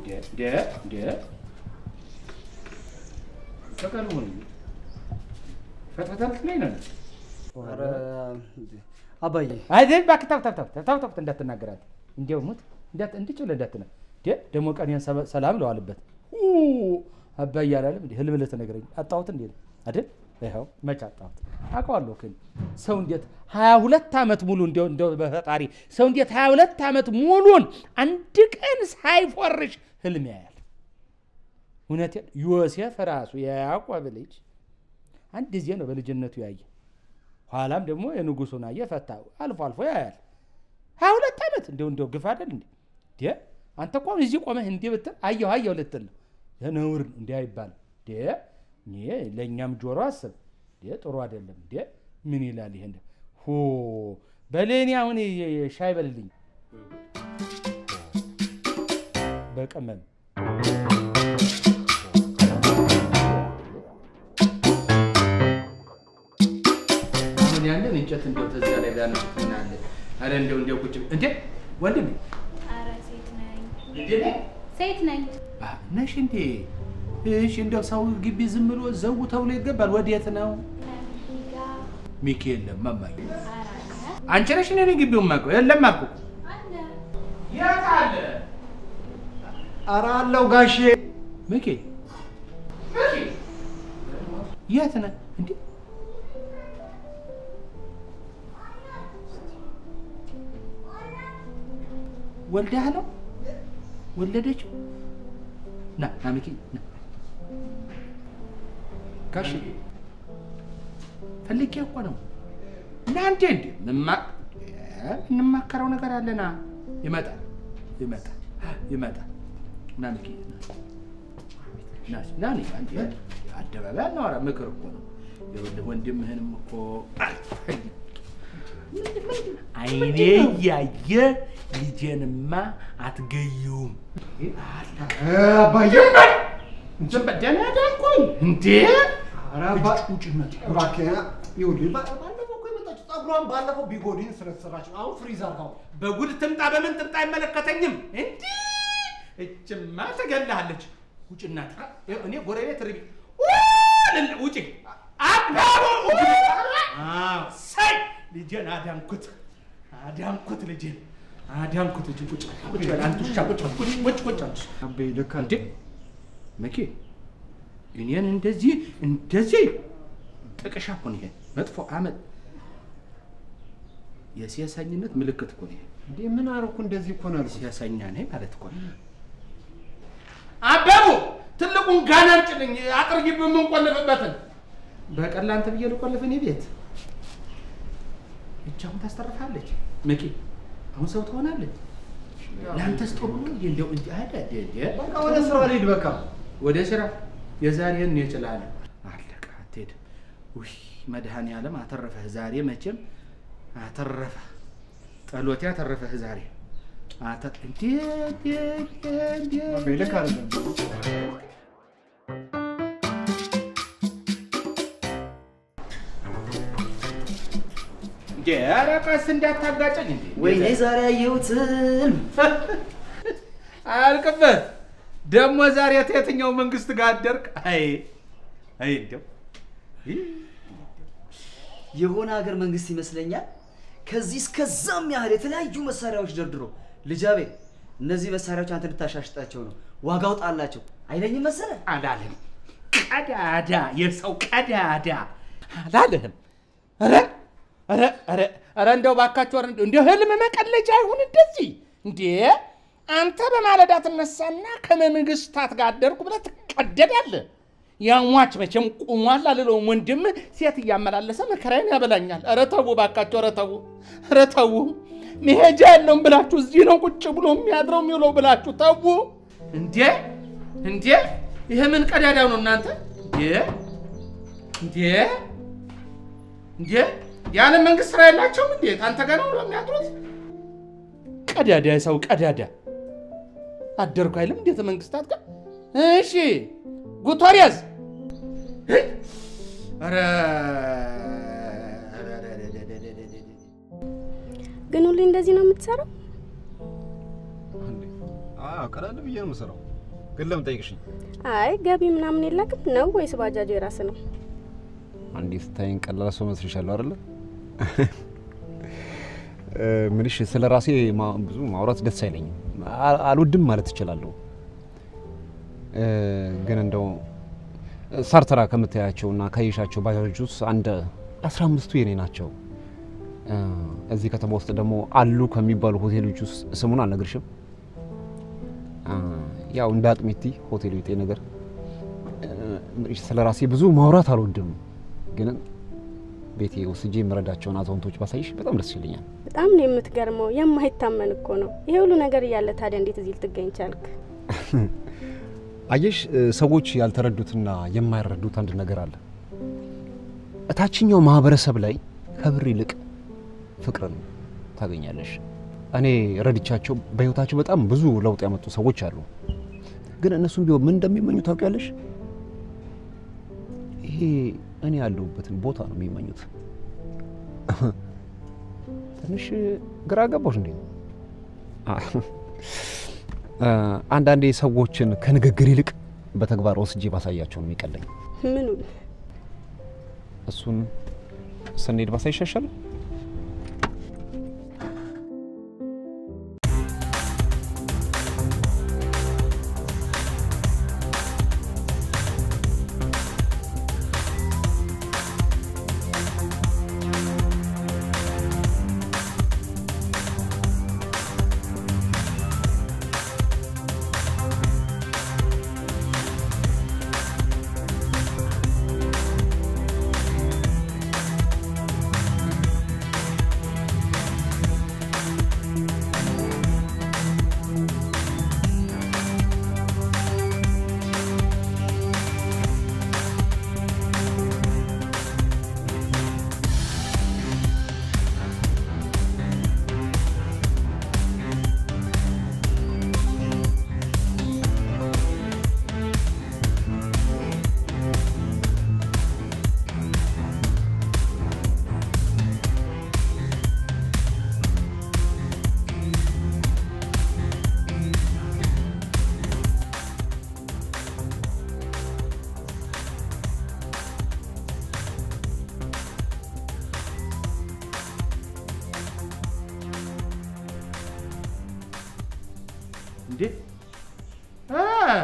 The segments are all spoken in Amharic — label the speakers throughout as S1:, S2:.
S1: እንደ እንደ በቀሉ ፈትፈተልት ላይ ነው
S2: ኧረ አባዬ
S1: አይደል እባክህ ተው ተው ተው ተው ተው እንዳትናገራት እንዲያው ሙት እንዳት እንድጭ ብለህ እንዳትና ደ ደግሞ ቀኔን ሰበ- ሰላም ለዋልበት አባዬ አላለም እንዴ ህልም ልትነግረኝ አጣሁት እንዴ አይደል ይኸው መች አጣሁት አውቀዋለሁ ግን ሰው እንዴት ሀያ ሁለት ዓመት ሙሉ እንዲያው እንዲያው በፈጣሪ ሰው እንዴት ሀያ ሁለት ዓመት ሙሉን አንድ ቀን ሳይፎርሽ ህልም ያያል እውነቴን ዮሴፍ ራሱ የያዕቆብ ልጅ አንድ ጊዜ ነው በልጅነቱ ያየ ኋላም ደግሞ የንጉሱን አየ ፈታ አልፎ አልፎ ያያል ሀያ ሁለት ዓመት እንዲው እንዲው ግፍ አይደል እንዴ ዴ አንተ እኮ አሁን እዚህ ቆመህ እንዲህ ብትል አየሁ አየሁ ልትል ነው ይህ ነውር ነው እንዲህ አይባልም ዴ እኔ ለእኛም ጆሮ አስብ ዴ ጥሩ አይደለም ዴ ምን ይላል ይሄ እንደ ሆ በሌኒ አሁን ሻይ በልልኝ በቀመም አሁን ያንን እንጨት እንደው ተዚያ ላይ ቢያነሱት ምን አለ? አረ እንደው እንደው ቁጭ እንዴ ወንድም
S3: ኧረ ሴት ነኝ
S1: እንዴ ነህ?
S3: ሴት ነኝ።
S1: አ፣ ነሽ እንዴ? እሺ እንደው ሰው ግቢ ዝም ብሎ ዘው ተብሎ ይገባል? ወዴት ነው?
S3: ለሚጋ
S1: ሚኪ የለም ማማዬ።
S3: ኧረ አለ
S1: አንቺ ነሽ እኔ ነኝ ግቢውን የማውቀው? የለም አልኩ እኮ።
S3: አለ
S1: የት አለ?
S2: ኧረ አለው ጋሼ
S1: ሚኪ ሚኪ የት ነህ እንዴ? ወልደህ ነው? ወለደችው? ና ና ሚኪ ና ጋሽ ፈልጌ እኮ ነው። እና እንዴ እንዴ ምማ- እ፣ እንማከረው ነገር አለና ይመጣል ይመጣል ይመጣል። ና ሚኪ ና ና ና እኔ አንዴ አደባባይ አናወራ ምክር እኮ ነው። ይኸውልህ ወንድምህንም እኮ አይኔ እያየ ልጄንማ አትገዩም።
S2: አባዬ
S1: ዝም በል ደህና ዳንኩኝ እንዴ
S2: ኧረ አባ
S1: ውጭነት
S2: እባክህ ይኸውልህ ባ- ባለፈው እኮ የመጣችው ፀጉሯን ባለፈው ቢጎዲን ስለተሰራች ነው። አሁን ፍሪዝ አድርጋው
S1: በጉድ ትምጣ በምን ትምጣ አይመለከተኝም። እንዲህ እችማ ትገላለች። ውጭ እናት እኔ ጎረቤት ርቢ ውልል- ውጭ አባቡ ሳይ ልጄን አዳንኩት አዳንኩት ልጄን አዳንኩት ልጄን ቁጭ በል፣ ቁጭ በል አንተ ውሻ ቁጭ በል፣ ቁጭ ቁጭ ቁጭ አንተ
S2: አባዬ ልክ
S1: እንዴ መኬ እኔን እንደዚህ እንደዚህ ጥቅሻ እኮ ነው ይሄ መጥፎ አመል የሲያሳኝነት ምልክት እኮ ነው ይሄ
S2: እንዴ ምን አደረኩ? እንደዚህ እኮ ነው ያልኩት።
S1: ሲያሳኛ ነኝ ማለት እኮ ነው አበቡ ትልቁን ጋና አምጪልኝ አጥር ግቢ የምንቆልፍበትን በቀን ለአንተ ብዬ ልቆልፍ እኔ ቤት እጅ አሁን ታስተርፋለች መኬ አሁን ሰው ትሆናለች ለአንተስ ጥሩ ነው እንዴ? እንደው እንዲ አደ
S2: በቃ ወደ ስራ ልሂድ። በቃ
S1: ወደ ስራ የዛሬን እኔ እችላለሁ። አለቀ። አትሄድም። ውይ መድኃኔዓለም አተረፈህ ዛሬ መቼም አተረፈህ። ጸሎቴ አተረፈህ ዛሬ አተ እንዴ እንዴ እንዴ እንዴ
S2: አባዬ ልክ አይደለም።
S1: እንዴ ኧረ ቀስ እንዳታጋጨኝ እንዴ
S4: ወይኔ ዛሬ ያየሁት ህልም
S1: አያልቅበት ደግሞ ዛሬ የትኛው መንግስት ጋር አደርክ? አይ አይ እንደው ይህ
S4: የሆነ ሀገር መንግስት ይመስለኛል። ከዚህ እስከዛም ያህል የተለያዩ መሳሪያዎች ደርድሮ ልጃቤ እነዚህ መሳሪያዎች አንተ እንድታሻሽጣቸው ነው፣ ዋጋው ጣላቸው አይለኝም መሰለ።
S1: አላለም። ቀዳዳ የሰው ቀዳዳ አላለህም። ኧረ ኧረ ኧረ ኧረ እንደው ባካችሁ ኧረ እንደው ህልም መቀለጃ አይሁን እንደዚህ እንዴ! አንተ በማለዳ ትነሳና ከመንግስታት ጋር አደርኩ ብለህ ትቀደዳለህ። ያሟች መቼም ቁሟል አልለውም። ወንድም ሴት እያመላለሰ መከራዬን ያበላኛል። ኧረ ተው ባካችሁ፣ ኧረ ተው፣ ኧረ ተው። መሄጃ የለውም ብላችሁ እዚህ ነው ቁጭ ብሎ የሚያድረው የሚውለው ብላችሁ ተው። እንዴ እንዴ! ይሄ ምን ቀዳዳው ነው እናንተ? እንዴ እንዴ እንዴ! ያለ መንግስት ስራ የላቸውም እንዴ? አንተ ጋር ነው የሚያድሩት? ቀዳዳ የሰው ቀዳዳ አደርኩ አይልም እንዴት መንግስታት ጋር እሺ ጉቶሪያዝ ኧረ
S5: ግን ሁሌ እንደዚህ ነው የምትሰራው?
S6: አዎ ቀለል ብዬ ነው የምሰራው።
S5: ግን ለምን ጠይቅሽኝ?
S6: አይ ገቢ ምናምን የለክም ነው ወይስ ባጃጁ የራስ ነው?
S5: አንዴ ስታይን ቀላል ሰው መስልሻለሁ አይደለ? ምንሽ ስለ ራሴ ማ- ብዙ ማውራት ደስ አይለኝም፣ አ- አልወድም ማለት እችላለሁ። እ፣ ግን እንደው ሳርተራ ከምታያቸውና ካየሻቸው ባጃጆች ውስጥ አንድ አስራ አምስቱ የኔ ናቸው። እ፣ እዚህ ከተማ ውስጥ ደግሞ አሉ ከሚባሉ ሆቴሎች ውስጥ ስሙን አልነግርሽም። እ፣ ያው እንደ አጥሚቲ ሆቴል ቤጤ ነገር እ፣ ምንሽ ስለ ራሴ ብዙ ማውራት አልወድም ግን ቤቴ ወስጄ የምረዳቸውን አዛውንቶች ባሳይሽ በጣም ደስ ይለኛል።
S6: በጣም ነው የምትገርመው። የማይታመን እኮ ነው። ይሄ ሁሉ ነገር እያለ ታዲያ እንዴት እዚህ ልትገኝ ቻልክ?
S5: አየሽ እ፣ ሰዎች ያልተረዱትና የማይረዱት አንድ ነገር አለ። እታችኛው ማህበረሰብ ላይ ከብር ይልቅ ፍቅርን ታገኛለሽ። እኔ ረድቻቸው በህይወታቸው በጣም ብዙ ለውጥ ያመጡ ሰዎች አሉ። ግን እነሱም ቢሆን ምን እንደሚመኙ ታውቂያለሽ? ይሄ እኔ ያለሁበትን ቦታ ነው የሚመኙት። ትንሽ ግራ ገባሽ እንዴ? አ፣ አንዳንዴ ሰዎችን ከንግግር ይልቅ በተግባር ወስጄ ባሳያቸው ነው የሚቀለኝ።
S6: ምኑን?
S5: እሱን ስንሄድ ባሳይ ይሻሻል።
S1: እንዴ አ፣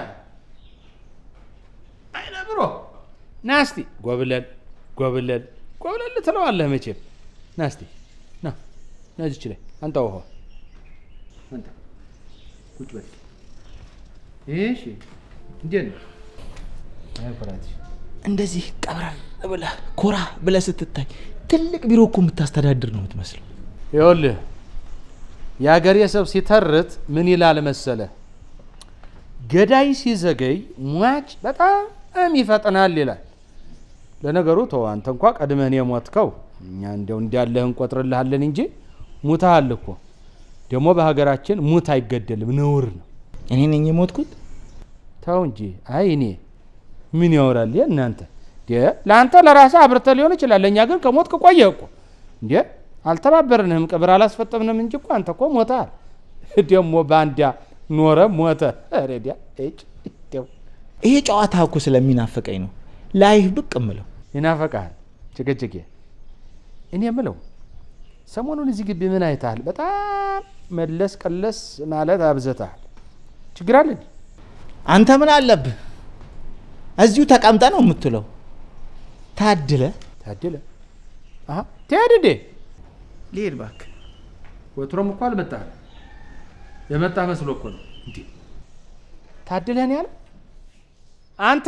S1: አይነ ብሮ ና እስቲ ጎብለል ጎብለል ጎብለል ትለዋለህ መቼም። ና እስቲ ና ና እዚች ላይ አንተ ውሃ አንተ ቁጭ በል። እሺ እንዴት ነው? አይ ኩራትሽ
S7: እንደዚህ ቀብረር ብለህ ኮራ ብለህ ስትታይ ትልቅ ቢሮ እኮ የምታስተዳድር ነው የምትመስለው።
S1: ይኸውልህ የአገሬ ሰው ሲተርት ምን ይላል መሰለ፣ ገዳይ ሲዘገይ ሟች በጣም ይፈጥናል ይላል። ለነገሩ ተው አንተ እንኳ ቀድመህን የሞትከው እኛ እንዲያው እንዲያለህ እንቆጥርልሃለን እንጂ ሙተሃል እኮ። ደግሞ በሀገራችን ሙት አይገደልም፣ ነውር ነው።
S7: እኔ ነኝ የሞትኩት።
S1: ተው እንጂ አይ እኔ ምን ያወራል ይሄ እናንተ እንዴ? ለአንተ ለራስህ አብርተህ ሊሆን ይችላል። ለእኛ ግን ከሞትክ ቆየህ እኮ እንዴ። አልተባበርንህም፣ ቅብር አላስፈጠምንም እንጂ እኮ አንተ እኮ ሞተሃል። ደግሞ በአንዲያ ኖረ ሞተ። ረዲያ እጭ እንደው
S7: ይሄ ጨዋታ እኮ ስለሚናፍቀኝ ነው ላይህ ብቅ እምለው።
S1: ይናፈቃል ጭቅጭቄ። እኔ የምለው ሰሞኑን እዚህ ግቢ ምን አይተሃል? በጣም መለስ ቀለስ ማለት አብዝተሃል። ችግር አለ እንዴ?
S7: አንተ ምን አለብህ? እዚሁ ተቀምጠ ነው የምትለው። ታድለ
S1: ታድለ አሀ ትሄድ እንዴ?
S7: ልሄድ እባክህ።
S1: ወትሮም እኮ አልመጣህም። የመጣ መስሎ እኮ ነው። እንዴ ታድለህን ያለ አንተ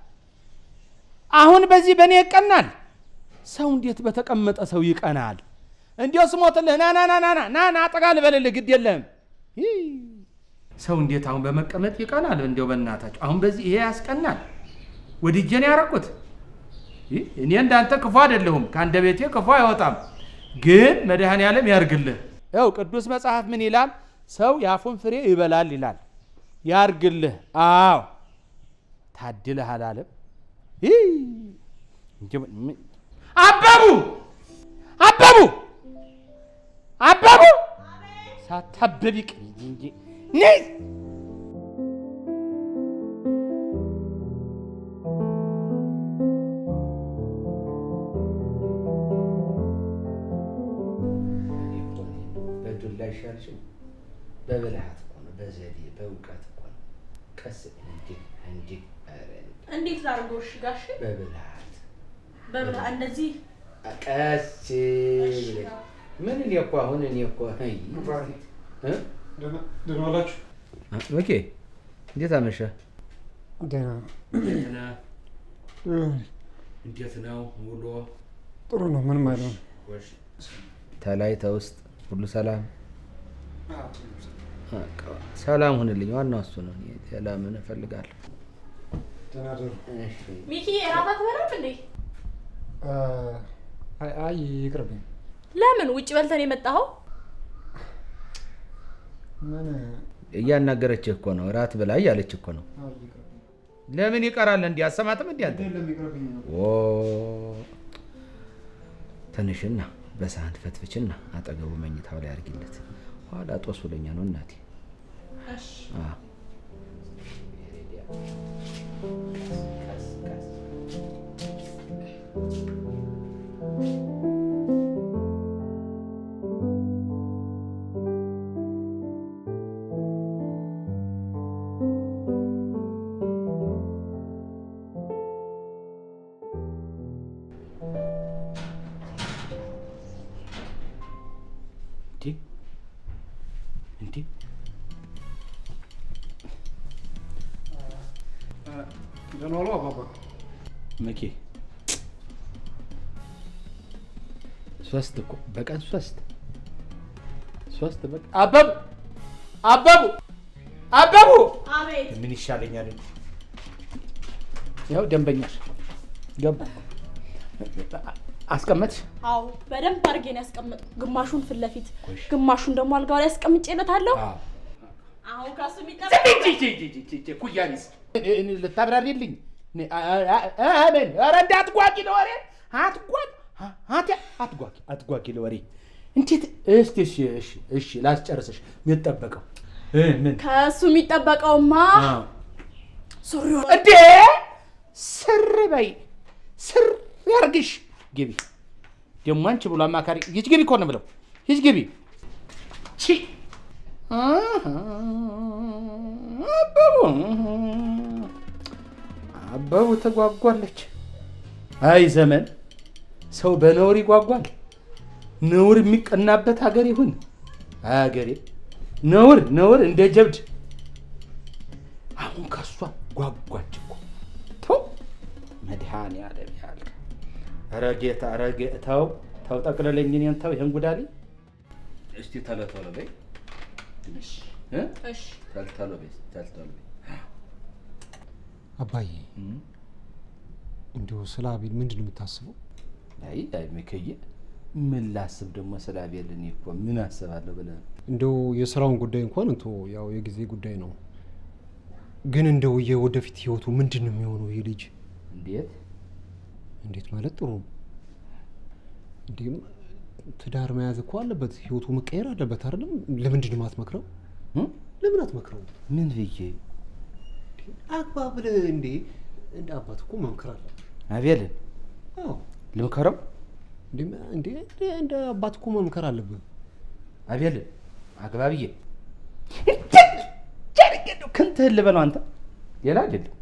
S1: አሁን በዚህ በእኔ ይቀናል። ሰው እንዴት በተቀመጠ ሰው ይቀናል? እንዲያው ስሞትልህ ና ና ና ና ና ና ና ጠጋ ልበልልህ፣ ግድ የለህም። ይህ ሰው እንዴት አሁን በመቀመጥ ይቀናል? እንዲያው በእናታችሁ አሁን በዚህ ይሄ ያስቀናል። ወድጄን ያረኩት ይህ እኔ እንዳንተ ክፉ አይደለሁም፣ ከአንደበቴ ክፉ አይወጣም። ግን መድኃኔ ዓለም ያርግልህ። ያው ቅዱስ መጽሐፍ ምን ይላል? ሰው የአፉን ፍሬ ይበላል ይላል። ያርግልህ። አዎ ታድለህ አላለም። ይህ እንጂ ምን- አበቡ አበቡ አበቡ ሳታበቢ ቅሪ እንጂ ነይ ቀስ እንጂ እንጂ ኧረ
S8: እንዴት ላድርገው? እሺ ጋሽ
S1: በብልሃት
S8: በብላ እንደዚህ
S1: ቀስ ብለህ ምን እኔ እኮ አሁን እኔ እኮ አይ እ
S2: ደህና ዋላችሁ?
S1: ኦኬ እንዴት አመሸ?
S2: ደህና
S1: እንዴት ነህ? እንዴት ነው ውሎ?
S2: ጥሩ ነው። ምንም አይልም።
S1: ተላይ ተውስጥ ሁሉ ሰላም በቃ ሰላም ሁንልኝ። ዋናው እሱ ነው። እኔ ሌላ ምን እፈልጋለሁ?
S2: ደህና ደሩ።
S8: ሚኪ እራት አትበላም እንዴ?
S2: አይ አይ ይቅርብኝ።
S8: ለምን ውጭ በልተን የመጣኸው?
S2: ምን
S1: እያናገረችህ እኮ ነው። እራት ብላ እያለች እኮ ነው።
S2: አይ ይቅርብኝ።
S1: ለምን ይቀራል? እንዲህ አሰማትም እንዲህ አንተ
S2: የለም ይቅርብኝ።
S1: ኦ ትንሽና በሳህን ፈትፍችና አጠገቡ መኝታው ላይ አድርጊለት። ኋላ ጦስ ብለኛ ነው እናቴ።
S8: እሺ
S1: አዎ። እንዴ እንዴ
S2: ደህና ዋሉ አባባ።
S1: መኬ ሶስት እኮ በቀን ሶስት ሶስት በቃ አበቡ አበቡ አበቡ
S8: አቤት
S1: ምን ይሻለኛል? ያው ደንበኛሽ ገባ አስቀመጥሽ።
S8: አዎ በደንብ አድርጌ ነው ያስቀመጥኩ። ግማሹን ፊት ለፊት ግማሹን ደግሞ አልጋው ላይ አስቀምጬለታለሁ። አሁን ከሱ የሚጠበቅ
S1: ኩያኒስ ልታብራሪልኝ? አሜን። ኧረ እንዳትጓጊ ለወሬ አትጓጊ፣ አት- አትጓጊ፣ አትጓጊ ለወሬ እንዴት? እስቲ እሺ፣ እሺ፣ እሺ ላስጨርስሽ። የሚጠበቀው እ ምን
S8: ከእሱ የሚጠበቀውማ
S1: አዎ።
S8: ሱሪውን
S1: እንዴ ስር በይ ስር ያርግሽ። ግቢ ደግሞ አንቺ ብሎ አማካሪ ሂጅ ግቢ እኮ ነው የምለው። ሂጅ ግቢ ቺ አሃ፣ አበቡ አበቡ ተጓጓለች። አይ ዘመን ሰው በነውር ይጓጓል። ነውር የሚቀናበት ሀገር ይሁን ሀገሬ። ነውር ነውር እንደ ጀብድ አሁን ከሷ ጓጓች እኮ ተው መድኃኔዓለም ያለ ኧረ ጌታ ኧረ ጌ- ተው ተው ጠቅልለኝ እኔን ተው ይህን ጉዳሌ እስቲ ተሎ ተሎ በይ እ?
S8: እሺ
S1: ተሎ ተሎ በይ ተሎ ተሎ በይ
S5: አባዬ እንዲሁ ስለ አቤል ምንድን ነው የምታስበው?
S1: አይ አይ ሚከዬ ምን ላስብ ደግሞ ስለ አቤል እኔ እኮ ምን አስባለሁ ብለህ ነው?
S5: እንደው የስራውን ጉዳይ እንኳን እንቶ ያው የጊዜ ጉዳይ ነው። ግን እንደው የወደፊት ህይወቱ ምንድን ነው የሚሆነው? ይሄ ልጅ
S1: እንዴት
S5: እንዴት ማለት ጥሩ ነው። እንዲህም ትዳር መያዝ እኮ አለበት፣ ህይወቱ መቀየር አለበት አይደለም? ለምንድን ነው የማትመክረው?
S1: እ?
S5: ለምን አትመክረው?
S1: ምን ብዬ
S5: አግባ ብለህ እንዴ እንደ አባት እኮ መምከር አለብህ።
S1: አቤልን
S5: አዎ
S1: ልምከረው
S5: እንዴ እንዴ እንደ አባት እኮ መምከር አለብህ።
S1: አቤልን አግባብዬ ክንትህን ልበለው አንተ ሌላ አይደለም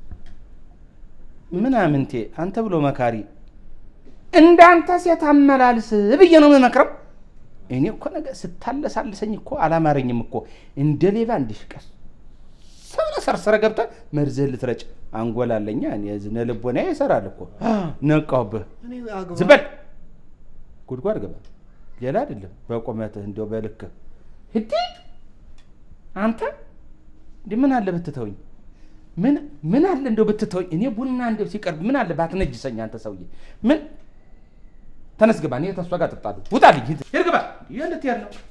S1: ምናምንቴ አንተ ብሎ መካሪ እንዳንተ ሴት አመላልስ ብዬ ነው የምመክረው። እኔ እኮ ነገ ስታለሳልሰኝ እኮ አላማረኝም እኮ እንደ ሌባ እንዲሽቀስ ሰብረ ሰርስረ ገብተህ መርዝህን ልትረጭ አንጎላለኛ እኔ ዝነ ልቦና ይሰራል እኮ ነቃሁብህ።
S5: እኔ አግባ
S1: ዝም በል ጉድጓድ ገባ። ሌላ አይደለም በቁመትህ እንዲያው በልክህ ህዲ አንተ እንዲህ ምን አለ ብትተውኝ ምን ምን አለ እንደው ብትተውኝ እኔ ቡና እንደው ሲቀርብ ምን አለ ባትነጅሰኝ አንተ ሰውዬ ምን ተነስ ግባ እኔ ተሷ ጋር ጠጣለሁ ውጣልኝ ሂድ ሂድ ግባ ይህ ልትሄድ ነው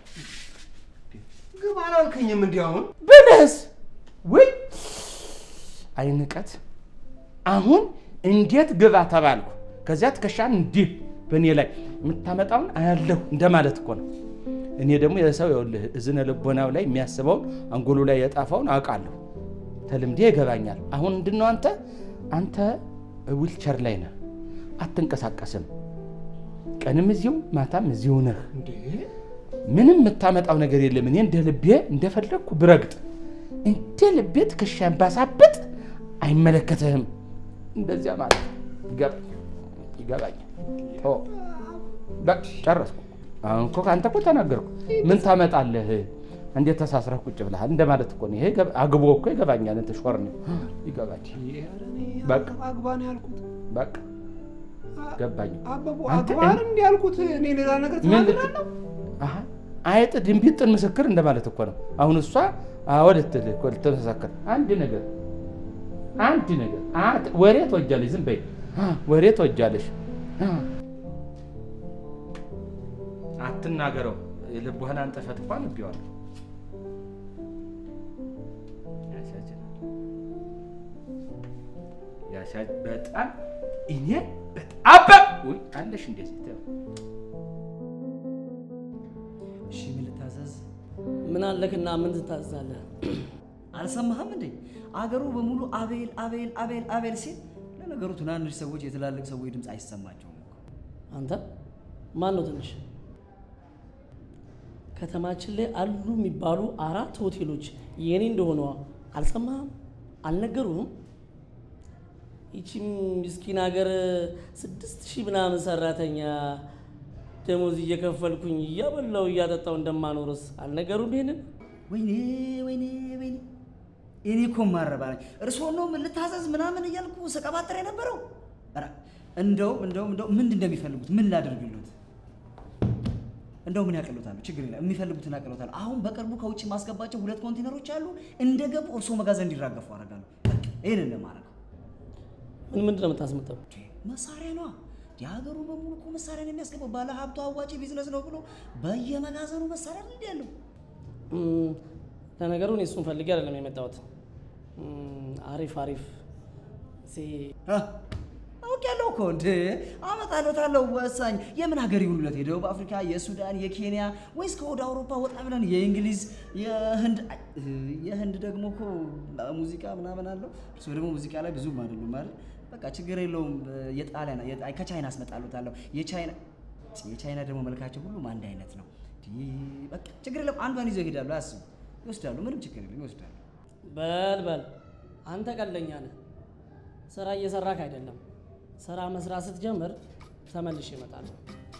S2: ግባ አላልከኝም? እንዲህ አሁን
S1: ብለህስ ወይ አይንቀት አሁን እንዴት ግባ ተባልኩ ከዚያ ትከሻን እንዲህ በእኔ ላይ የምታመጣውን አያለሁ እንደማለት እኮ ነው እኔ ደግሞ የሰው ይኸውልህ እዝነ ልቦናው ላይ የሚያስበውን አንጎሉ ላይ የጣፈውን አውቃለሁ ተልምዴ ይገባኛል አሁን ምንድን ነው አንተ አንተ ዊልቸር ላይ ነህ አትንቀሳቀስም ቀንም እዚሁ ማታም እዚሁ ነህ
S5: እንዴ
S1: ምንም የምታመጣው ነገር የለም። እኔ እንደ ልቤ እንደፈለግኩ ብረግጥ እንደ ልቤ ትከሻን ባሳብጥ አይመለከትህም። እንደዚያ ማለት ነው። ይገባ- ይገባኛል። ተወው። በቃ ጨረስኩ። አሁን እኮ ከአንተ እኮ ተናገርኩ። ምን ታመጣለህ? እንዴት ተሳስረህ ቁጭ ብለሃል? እንደማለት እኮ ነው። ይሄ ገብ- አግቦ እኮ ይገባኛል። እንትን ሾር ነው ይገባል። በቃ
S2: አግባ ነው ያልኩት።
S1: በቃ ገባኝ።
S2: አበቡ
S1: አንተ
S2: አግባ ነው እንዲህ ያልኩት። እኔ ሌላ ነገር
S1: ምን ልት-
S2: ተናግራለሁ።
S1: አሀ፣ አይጥ ድንቢጥን ምስክር እንደማለት እኮ ነው። አሁን እሷ አዎ ልትል እኮ ልትመሰክር አንድ ነገር አንድ ነገር አ- ወሬ ትወጃለሽ። ዝም በይ አ፣ ወሬ ትወጃለሽ። አ። አትናገረው። ልቡህን አንጠፈት እንኳን እቢዋለሁ። ያሳዝናል። ያሳ- በጣም እኔ በጣም በ- ውይ አለሽ እንደዚህ ተው።
S4: እሺ ምን ልታዘዝ?
S9: ምን አለክና ምን ትታዛለህ?
S4: አልሰማህም እንዴ? አገሩ በሙሉ አቤል አቤል አቤል አቤል ሲል፣ ለነገሩ ትናንሽ ሰዎች የትላልቅ ሰዎች ድምፅ አይሰማቸውም እኮ።
S9: አንተ ማን ነው ትንሽ? ከተማችን ላይ አሉ የሚባሉ አራት ሆቴሎች የኔ እንደሆነ አልሰማህም? አልነገሩህም? ይቺ ምስኪን ሀገር ስድስት ሺህ ምናምን ሰራተኛ ደሞዝ እየከፈልኩኝ እያበላው እያጠጣው እንደማኖርስ አልነገሩም? ይሄንን
S4: ወይኔ ወይኔ ወይኔ እኔ እኮ ማረባ ነኝ። እርስዎ ነው ምን ልታዘዝ ምናምን እያልኩ ስቀባጥር የነበረው። ኧረ እንደውም እንደውም እንደው ምንድን እንደሚፈልጉት ምን ላደርግሎት? እንደው ምን ያቀሉታሉ? ችግር የለም የሚፈልጉትን ያቀሉታሉ። አሁን በቅርቡ ከውጭ ማስገባቸው ሁለት ኮንቴነሮች አሉ። እንደገቡ እርስዎ መጋዘን እንዲራገፉ አደርጋለሁ። በቃ ይህንን ነው የማደርገው።
S9: ምን ምንድን ነው የምታስመጣው?
S4: መሳሪያ ነዋ። የሀገሩ በሙሉ እኮ መሳሪያ ነው የሚያስገባው። ባለ ሀብቱ አዋጪ ቢዝነስ ነው ብሎ በየመጋዘኑ መሳሪያ እንዲ ያለው
S9: እም፣ ለነገሩ እኔ እሱን ፈልጌ አይደለም የመጣሁት። እም፣ አሪፍ አሪፍ ሴ-
S4: አውቄያለሁ እኮ እንደ አመጣለታለሁ። ወሳኝ የምን ሀገር ይሁንለት? የደቡብ አፍሪካ፣ የሱዳን፣ የኬንያ ወይስ ከወደ አውሮፓ ወጣ ብለን የእንግሊዝ፣ የህንድ የህንድ ደግሞ እኮ ሙዚቃ ምናምን አለው። እርሱ ደግሞ ሙዚቃ ላይ ብዙም አይደሉም ማለት በቃ ችግር የለውም። የጣሊያን የጣ- ከቻይና አስመጣለታለሁ። የቻይና የቻይና ደግሞ መልካቸው ሁሉም አንድ አይነት ነው። እንዲህ በቃ ችግር የለም። አንዷን ይዘው ይሄዳሉ። አያስቡ፣ ይወስዳሉ። ምንም ችግር የለም፣ ይወስዳሉ።
S9: በል በል አንተ ቀለኛ ነህ። ስራ እየሰራክ አይደለም። ስራ መስራት ስትጀምር ተመልሼ እመጣለሁ።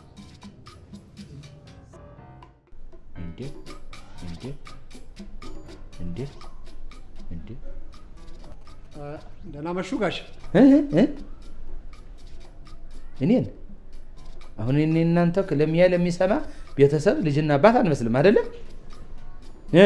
S1: እንዴ እንዴ እንዴ እንዴ
S2: ደህና መሹ ጋሽ።
S1: እ እ እኔን አሁን እኔ እናንተ ለሚያ ለሚሰማ ቤተሰብ ልጅና አባት አንመስልም አይደለም እ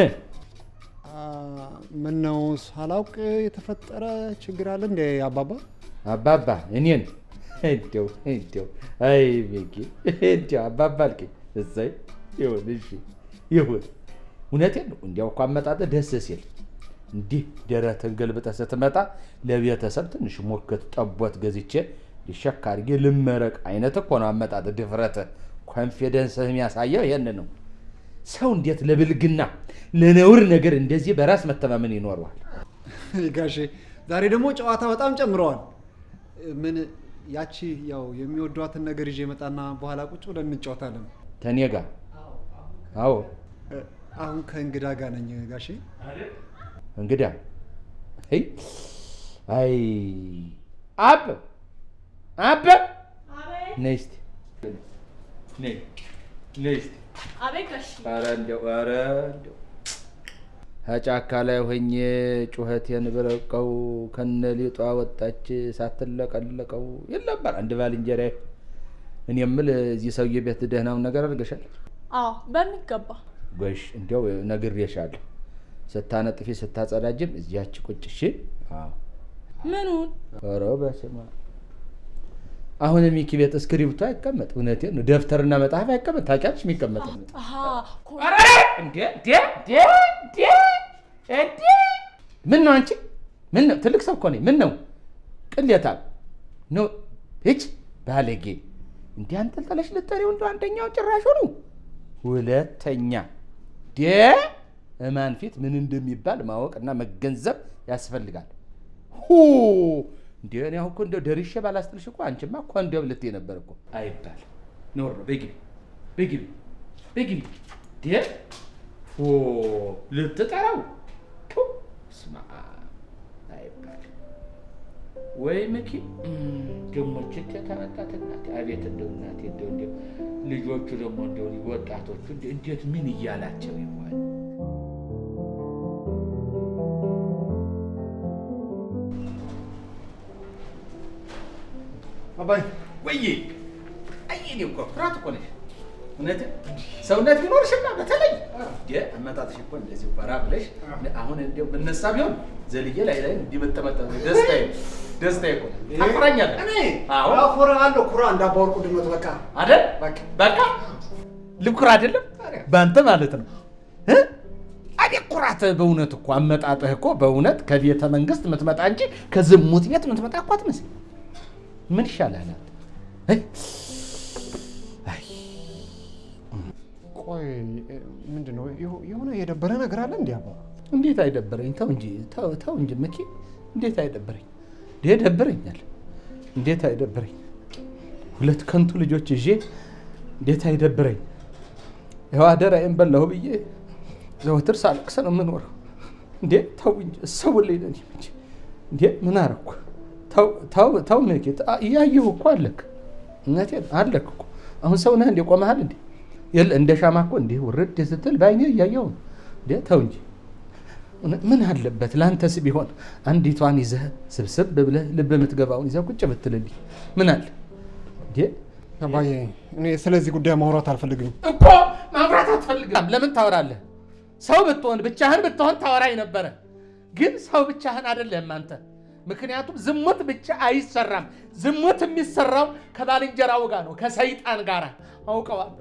S2: ምን ነው ሳላውቅ የተፈጠረ ችግር አለ እንደ አባባ?
S1: አባባ እኔን እንዲያው እንዲያው አይ ቤጌ እንዲያው አባባ አልከኝ። እሰይ ይሁን እሺ ይሁን። እውነቴን ነው። እንዲያው እኮ አመጣጥ ደስ ሲል እንዲህ ደረትን ገልብጠህ ስትመጣ ለቤተሰብ ትንሽ ሞከት ጠቦት ገዝቼ ሊሸካ አድርጌ ልመረቅ አይነት እኮ ነው አመጣጥ። ድፍረት ኮንፊደንስህ የሚያሳየው ይህን ነው። ሰው እንዴት ለብልግና ለነውር ነገር እንደዚህ በራስ መተማመን ይኖረዋል?
S2: ጋሼ ዛሬ ደግሞ ጨዋታ በጣም ጨምረዋል። ምን ያቺ ያው የሚወዷትን ነገር ይዤ መጣና በኋላ ቁጭ ብለን እንጫወታለን።
S1: ተኔ ጋር አዎ
S2: እ፣ አሁን ከእንግዳ ጋር ነኝ ጋሼ።
S1: እንግዳ አይ አይ አብ አብ ነይ እስቲ ነይ ነይ እስቲ
S8: አቤት ጋሽ
S1: ኧረ እንደው ኧረ እንደው ከጫካ ላይ ሆኜ ጩኸቴን ብረቀው ከነ ሊጧ ወጣች ሳትለቀለቀው ይል ነበር አንድ ባልንጀራዬ። እኔ የምል እዚህ ሰውዬ ቤት ደህናውን ነገር አድርገሻል?
S8: አዎ በሚገባ
S1: ጎሽ እንዲያው ነግሬሻለሁ። ስታነጥፊ ስታጸዳጅም እዚያች ቁጭ እሺ። አዎ
S8: ምኑን
S1: ኧረ በስመ አብ። አሁን ሚኪ ቤት እስክሪብቶ አይቀመጥ። እውነቴን ነው። ደብተርና መጽሐፍ አይቀመጥ። ታውቂያለሽ የሚቀመጥ
S8: አሀ ኮ-
S1: እንዴ እንዴ እንዴ እንዴ እንዴ! ምን ነው አንቺ? ምን ነው ትልቅ ሰው እኮ ነኝ። ምን ነው ቅሌታም ነው ሂጅ ባለጌ። እንዲህ አንጠልጠለሽ ልጠሪው እንደው አንደኛው ጭራሽ ሆኑ ሁለተኛ ዴ እማን ፊት ምን እንደሚባል ማወቅና መገንዘብ ያስፈልጋል። ሁ እንዴ እኔ አሁን እኮ እንደው ደርሼ ባላስጥልሽ እኮ አንቺማ እኮ እንደው ልትይ ነበር እኮ አይባል ኖር ነው በግቢ በግቢ በግቢ ዴ ኦ ልትጠራው ቱ፣ ስማ በስመ አብ አይባልም ወይ ምኪ ደግሞ ችት የተመጣት እናቴ አቤት እንደው እናቴ እንደው እንደው ልጆቹ ደግሞ እንደው ወጣቶቹ እንደ- እንዴት ምን እያላቸው ይሆን
S2: አባይ
S1: ወይ አይ እኔ እኮ ኩራት እኮ ነሽ እውነት ሰውነት ቢኖርሽና በተለይ እንደ አመጣጥሽ እኮ እንደዚህ ፈራ ብለሽ አሁን እንደው ብነሳ ቢሆን ዘልዬ ላይ ላይ እንዲህ መጠመጠ ደስታዬ ደስታዬ እኮ ነው። ታኮራኛለህ
S2: እኔ
S1: አዎ
S2: አኮራሃለሁ። ኩራ እንዳባወርቁ ድመት በቃ
S1: አይደል በቃ ልኩራ አይደለም በአንተ ማለት ነው እ? አዴ ኩራት በእውነት እኮ አመጣጥህ እኮ በእውነት ከቤተ መንግስት የምትመጣ እንጂ ከዝሙት ቤት የምትመጣ እኮ አትመስል ምን ይሻላል አንተ? እ? አይ
S2: ቆይ ምንድን ነው የሆ- የሆነ የደበረ ነገር አለ እንዲህ አባ
S1: እንዴት አይደበረኝ? ተው እንጂ ተው ተው እንጂ መኪ እንዴት አይደበረኝ? እንዴ ደብረኛል። እንዴት አይደብረኝ? ሁለት ከንቱ ልጆች ይዤ እንዴት አይደብረኝ? ያው አደራዬን በላሁ ብዬ ዘወትር ሳለቅስ ነው የምኖረው። እንዴ ተው እንጂ እሰውልኝ ነኝ እንጂ እንዴ ምን አረኩ? ተው ተው ተው መኪ እያየሁ እኮ አለክ። እውነቴን አለክ እኮ አሁን ሰው ነህ እንዴ ቆመሃል እንዴ? የለ እንደ ሻማ እኮ እንዲህ ውርድ ስትል በአይኔ እያየሁ ነው። እንዴ ተው እንጂ ምን አለበት ለአንተስ ቢሆን አንዲቷን ይዘህ ስብስብ ብለህ ልብ የምትገባውን ይዘህ ቁጭ ብትልልኝ ምን አለ እንዴ?
S2: አባዬ እኔ ስለዚህ ጉዳይ ማውራት አልፈልግም።
S1: እኮ ማብራት አትፈልግም። ለምን ታወራለህ? ሰው ብትሆን ብቻህን ብትሆን ታወራኝ ነበረ። ግን ሰው ብቻህን አይደለም አንተ። ምክንያቱም ዝሙት ብቻ አይሰራም። ዝሙት የሚሰራው ከባልንጀራው ጋር ነው፣ ከሰይጣን ጋር አውቀዋለሁ።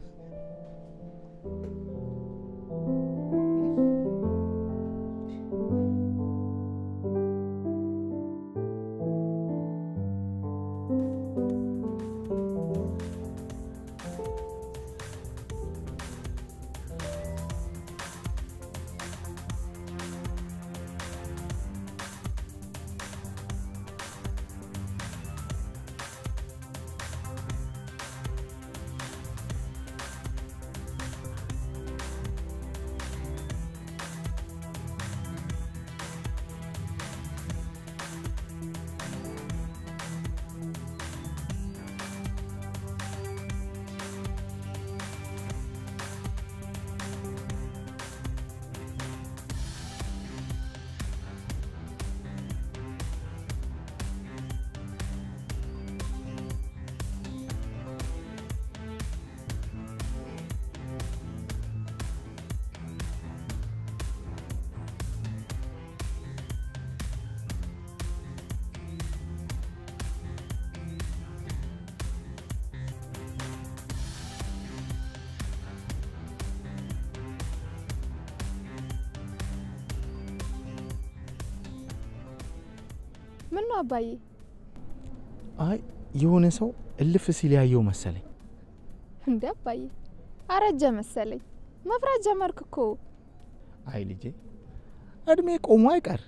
S10: ምን ነው አባዬ?
S7: አይ የሆነ ሰው እልፍ ሲል ያየው መሰለኝ።
S10: እንዴ አባዬ አረጀ መሰለኝ። መፍራት ጀመርክ እኮ።
S7: አይ ልጄ እድሜ ቆሞ አይቀር።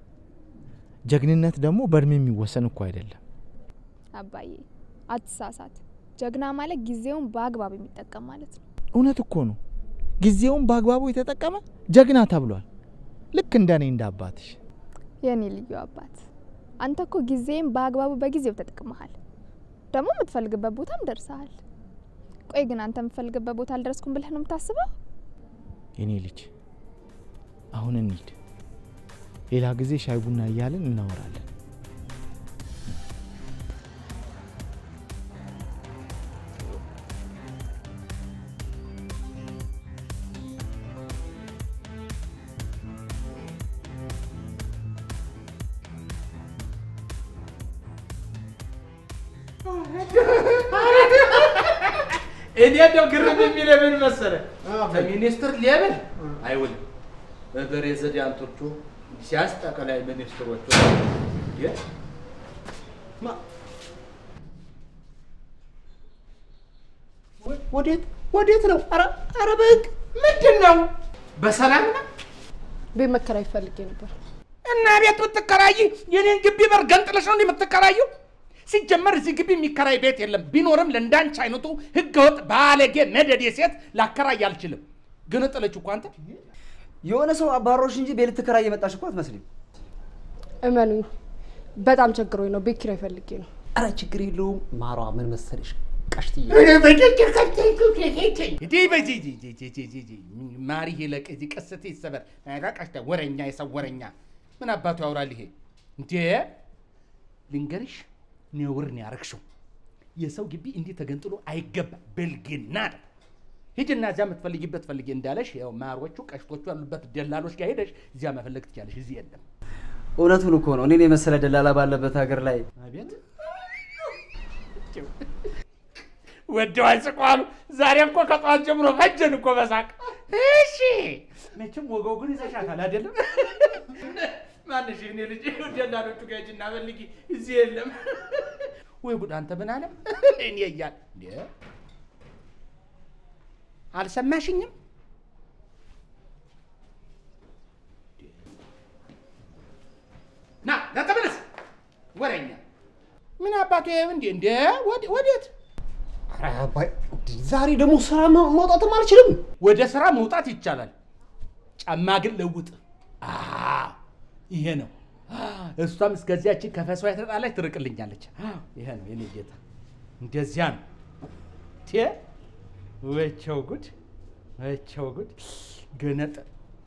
S7: ጀግንነት ደግሞ በእድሜ የሚወሰን እኮ አይደለም።
S10: አባዬ አትሳሳት። ጀግና ማለት ጊዜውን በአግባብ የሚጠቀም ማለት ነው።
S7: እውነት እኮ ነው። ጊዜውን በአግባቡ የተጠቀመ ጀግና ተብሏል። ልክ እንደኔ እንደ አባትሽ።
S10: የኔ ልዩ አባት አንተ እኮ ጊዜም በአግባቡ በጊዜው ተጠቅመሃል። ደግሞ የምትፈልግበት ቦታም ደርሰሃል። ቆይ ግን አንተ የምትፈልግበት ቦታ አልደረስኩም ብለህ ነው የምታስበው?
S7: የኔ ልጅ አሁን እንሂድ። ሌላ ጊዜ ሻይ ቡና እያልን እናወራለን።
S1: እኔ እንደው ግርም የሚል ምን መሰለህ፣ ከሚኒስትር ሌብል አይውልም። በፕሬዝዳንቶቹ ሲያስ ጠቅላይ ሚኒስትሮቹ የ- ማ- ወዴት ወዴት ነው? ኧረ ኧረ በህግ ምንድን ነው? በሰላም ነው
S8: ቤት መከራየት ፈልጌ ነበር።
S1: እና ቤት ብትከራይ የኔን ግቢ በር ገንጥለሽ ነው እንዲህ የምትከራየው? ሲጀመር እዚህ ግቢ የሚከራይ ቤት የለም። ቢኖርም ለእንዳንቺ አይነቱ ህገወጥ ባለጌ መደዴ ሴት ላከራይ አልችልም። ግን ጥለች እኮ አንተ
S4: የሆነ ሰው አባሮሽ እንጂ ቤት ልትከራይ የመጣሽ እኮ አትመስሊም።
S11: እመኑኝ በጣም ቸግሮኝ ነው። ቤት ኪራይ ፈልጌ ነው።
S5: አረ ችግር የለውም ማሯ። ምን መሰለሽ ቀሽትዬ
S1: ማሪ ይለቅ እዚህ ቀስቴ ይሰበር ራቃሽታ ወረኛ የሰው ወረኛ ምን አባቱ ያወራል ይሄ እንዴ? ልንገርሽ ነውር ነው ያረግሽው። የሰው ግቢ እንዲህ ተገንጥሎ አይገባ ብልግና ነው። ሂጅና እዚያ የምትፈልጊበት ፈልጊ እንዳለሽ ያው ማሮቹ ቀሽቶቹ ያሉበት ደላሎች ጋር ሄደሽ እዚያ መፈለግ ትችያለሽ። እዚህ የለም።
S4: እውነቱን እኮ ነው። እኔን የመሰለ ደላላ ባለበት ሀገር ላይ
S1: አቤት ወደው አይስቋሉ። ዛሬ እኮ ከጠዋት ጀምሮ ፈጀን እኮ በሳቅ። እሺ መቼም ወገው ግን ይዘሻታል አይደለም? ማንሽ እኔ ልጅ ደላሎቹ ጋር ሂጂና ፈልጊ፣ እዚህ የለም። ወይ ጉድ! አንተ ምን አለ እኔ እያል እንዴ አልሰማሽኝም? ና ና ተመለስ፣ ወሬኛ ምን አባቱ ይሄ እንዴ እንዴ ወደ- ወዴት
S5: ኧረ አባይ ዛሬ ደግሞ ስራ መ- መውጣትም አልችልም።
S1: ወደ ስራ መውጣት ይቻላል። ጫማ ግን ለውጥ። አዎ፣ ይሄ ነው። እሷም እስከዚያችን ከፈሷ የተጣላች ትርቅልኛለች። አዎ፣ ይሄ ነው የኔ ጌታ፣ እንደዚያ ነው። ቴ ወቸው ጉድ፣ ወቸው ጉድ። ገነጠ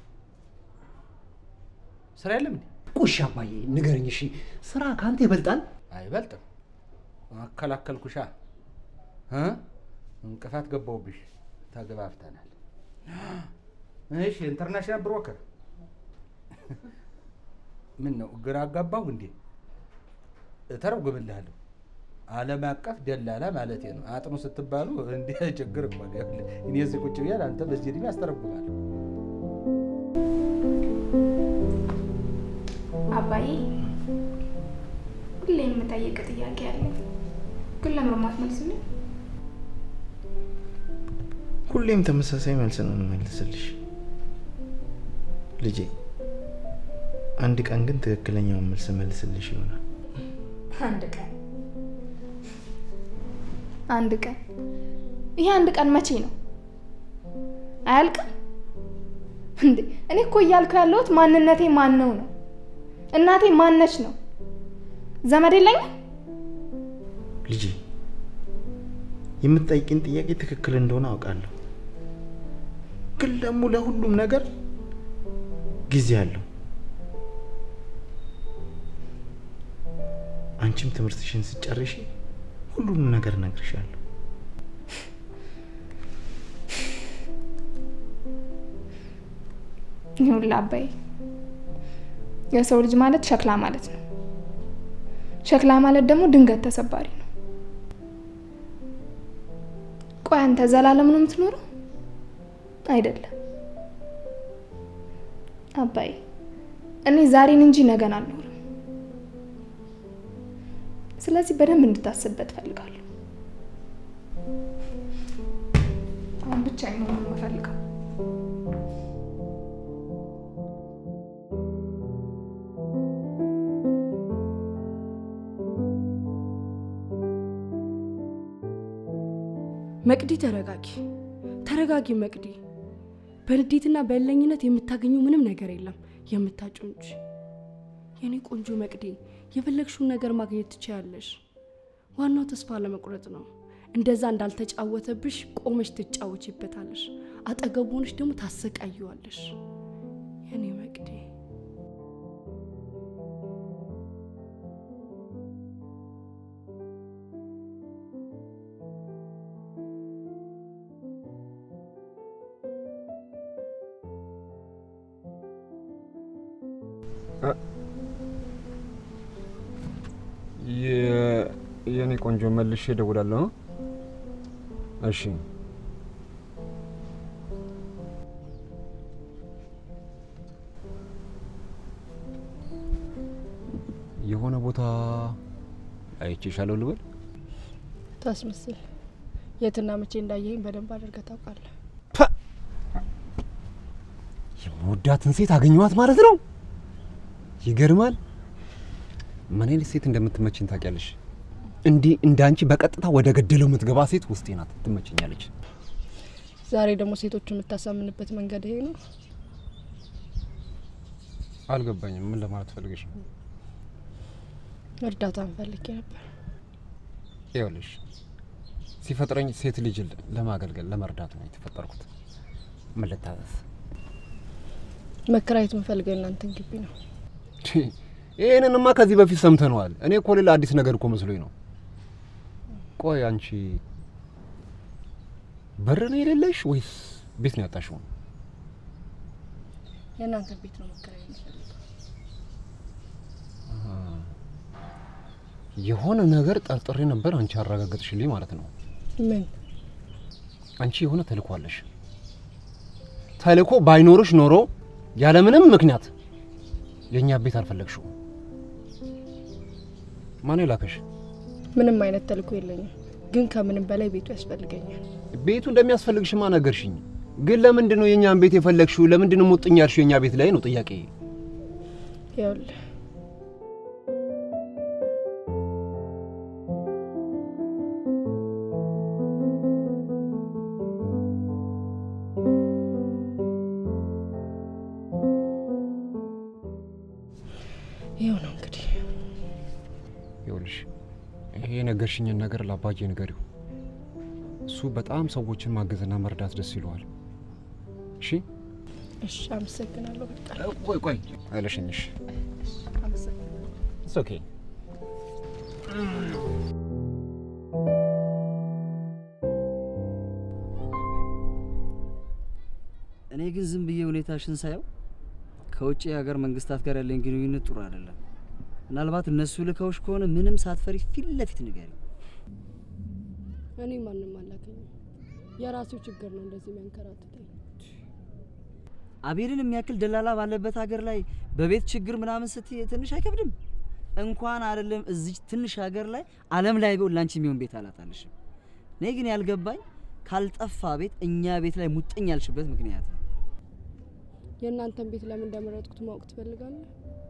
S1: ስራ የለም እንዴ?
S5: ቁሽ አባዬ ንገረኝ እሺ፣ ስራ ከአንተ ይበልጣል?
S1: አይበልጥም። አከላከልኩሻ እ? እንቅፋት ገባውብሽ። ተገባብተናል። እሺ ኢንተርናሽናል ብሮከር ምን ነው ግራ አጋባሁ እንዴ? እተረጉምልሃለሁ። ዓለም አቀፍ ደላላ ማለት ነው። አጥኑ ስትባሉ እንደ ችግር እኮ ነው። ይኸውልህ፣ እኔ እዚህ ቁጭ ብያለሁ፣ አንተ በዚህ ዕድሜ አስተረጉማለሁ።
S10: አባዬ ሁሌ የምጠይቅ ጥያቄ አለ፣ ግን ለምርማት መልስልኝ።
S7: ሁሌም ተመሳሳይ መልስ ነው የምመልስልሽ ልጄ። አንድ ቀን ግን ትክክለኛውን መልስ መልስልሽ ይሆናል።
S10: አንድ ቀን አንድ ቀን ይሄ አንድ ቀን መቼ ነው? አያልቅም እንዴ? እኔ እኮ እያልኩ ያለሁት ማንነቴ ማን ነው ነው። እናቴ ማነች ነው። ዘመድ የለኝም።
S7: ልጄ የምትጠይቂን ጥያቄ ትክክል እንደሆነ አውቃለሁ፣ ግን ደግሞ ለሁሉም ነገር ጊዜ አለው። አንቺም ትምህርትሽን ስጨርሺ ሁሉንም ነገር እነግርሻለሁ።
S10: ይሁን አባዬ፣ የሰው ልጅ ማለት ሸክላ ማለት ነው። ሸክላ ማለት ደግሞ ድንገት ተሰባሪ ነው። ቆይ አንተ ዘላለም ነው የምትኖረው? አይደለም አባዬ፣ እኔ ዛሬን እንጂ ነገን አልኖርም። ስለዚህ በደንብ እንድታስብበት እፈልጋለሁ። አሁን ብቻ ነው የምፈልገው።
S11: መቅዲ ተረጋጊ፣ ተረጋጊ መቅዲ። በንዴትና በእልኸኝነት የምታገኘው ምንም ነገር የለም የምታጭው እንጂ። የኔ ቆንጆ መቅዲ፣ የፈለግሽውን ነገር ማግኘት ትችያለሽ። ዋናው ተስፋ ለመቁረጥ ነው። እንደዛ እንዳልተጫወተብሽ ቆመሽ ትጫወችበታለሽ። አጠገቡ ሆነሽ ደግሞ ታሰቃየዋለሽ። የኔ መቅዲ
S5: የኔ ቆንጆ መልሼ እደውላለሁ። እሺ የሆነ ቦታ አይቼሻለሁ ልበል?
S11: ታስመስል። የትና መቼ እንዳየኝ በደንብ አድርገህ ታውቃለህ።
S5: የምወዳትን ሴት አገኘኋት ማለት ነው። ይገርማል። ምን አይነት ሴት እንደምትመችኝ ታውቂያለሽ? እንዲህ እንዳንቺ በቀጥታ ወደ ገደለው የምትገባ ሴት ውስጤ ናት፣ ትመቸኛለች።
S11: ዛሬ ደግሞ ሴቶቹ የምታሳምንበት መንገድ ይሄ ነው።
S5: አልገባኝም። ምን ለማለት ፈልገሽ ነው?
S11: እርዳታ ፈልጌ ነበር።
S5: ይኸውልሽ ሲፈጥረኝ ሴት ልጅ ለማገልገል ለመርዳት ነው የተፈጠርኩት። ምን ልታዘዝ?
S11: መከራየት የምፈልገው የእናንተን ግቢ ነው።
S5: ይህንንማ ከዚህ በፊት ሰምተነዋል። እኔ እኮ ሌላ አዲስ ነገር እኮ መስሎኝ ነው። ቆይ አንቺ በር ነው የሌለሽ ወይስ ቤት ነው ያጣሽው?
S11: የእናንተን ቤት ነው መከራየት የምፈልገው።
S5: የሆነ ነገር ጠርጥሬ ነበር። አንቺ አረጋገጥሽልኝ ማለት ነው።
S11: ምን?
S5: አንቺ የሆነ ተልእኮ አለሽ። ተልእኮ ባይኖርሽ ኖሮ ያለምንም ምክንያት የእኛ ቤት አልፈለግሽው። ማን የላከሽ?
S11: ምንም አይነት ተልእኮ የለኝም፣ ግን ከምንም በላይ ቤቱ ያስፈልገኛል።
S5: ቤቱ እንደሚያስፈልግሽማ ነገርሽኝ። ግን ለምንድን ነው የእኛን ቤት የፈለግሽው? ለምንድን ነው ሙጥኝ ያልሽው የእኛ ቤት ላይ ነው ጥያቄ።
S11: ይኸውልህ ይኸው ነው እንግዲህ።
S5: ይኸውልሽ ይሄ የነገርሽኝን ነገር ለአባዬ ንገሪው። እሱ በጣም ሰዎችን ማገዝና መርዳት ደስ ይለዋል። እሺ
S11: እሺ፣ አመሰግናለሁ። በቃ
S5: ቆይ ቆይ አይለሽኝሽ።
S11: አመሰግናለሁ።
S5: ኢትስ ኦኬ።
S4: እኔ ግን ዝም ብዬ ሁኔታሽን ሳየው ከውጭ የሀገር መንግስታት ጋር ያለኝ ግንኙነት ጥሩ አይደለም። ምናልባት እነሱ ልከውሽ ከሆነ ምንም ሳትፈሪ ፊት ለፊት ንገሪ።
S11: እኔ ማንም አላገኝም። የራሱ ችግር ነው እንደዚህ የሚያንከራትተኝ።
S4: አቤልን የሚያክል ደላላ ባለበት ሀገር ላይ በቤት ችግር ምናምን ስትይ ትንሽ አይከብድም? እንኳን አይደለም እዚች ትንሽ ሀገር ላይ ዓለም ላይ ቢሆን ላንቺ የሚሆን ቤት አላጣልሽም። እኔ ግን ያልገባኝ ካልጠፋ ቤት እኛ ቤት ላይ ሙጥኝ ያልሽበት ምክንያት ነው።
S11: የእናንተን ቤት ለምን እንደመረጥኩት ማወቅ ትፈልጋለህ?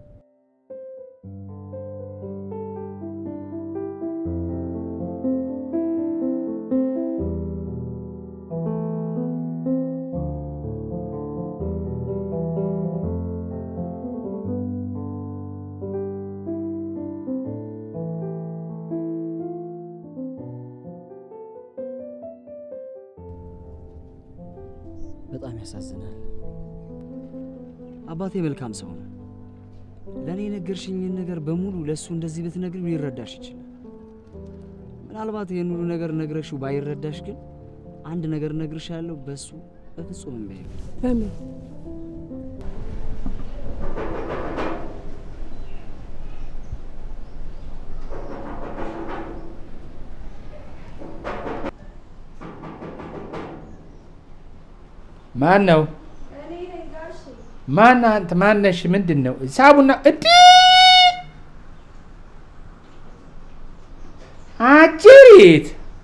S4: በጣም ያሳዝናል። አባቴ መልካም ሰው ነው። ለእኔ የነገርሽኝን ነገር በሙሉ ለእሱ እንደዚህ ብትነግሪው ሊረዳሽ ይችላል። ምናልባት ይህን ሁሉ ነገር ነግረሽው ባይረዳሽ ግን አንድ ነገር እነግርሻለሁ፣ በእሱ በፍጹም እምቢ አይልም።
S11: በምን
S1: ማን ነው? ማን አንተ? ማነሽ? ምንድን ነው? ሳቡና እዲ አጅሪት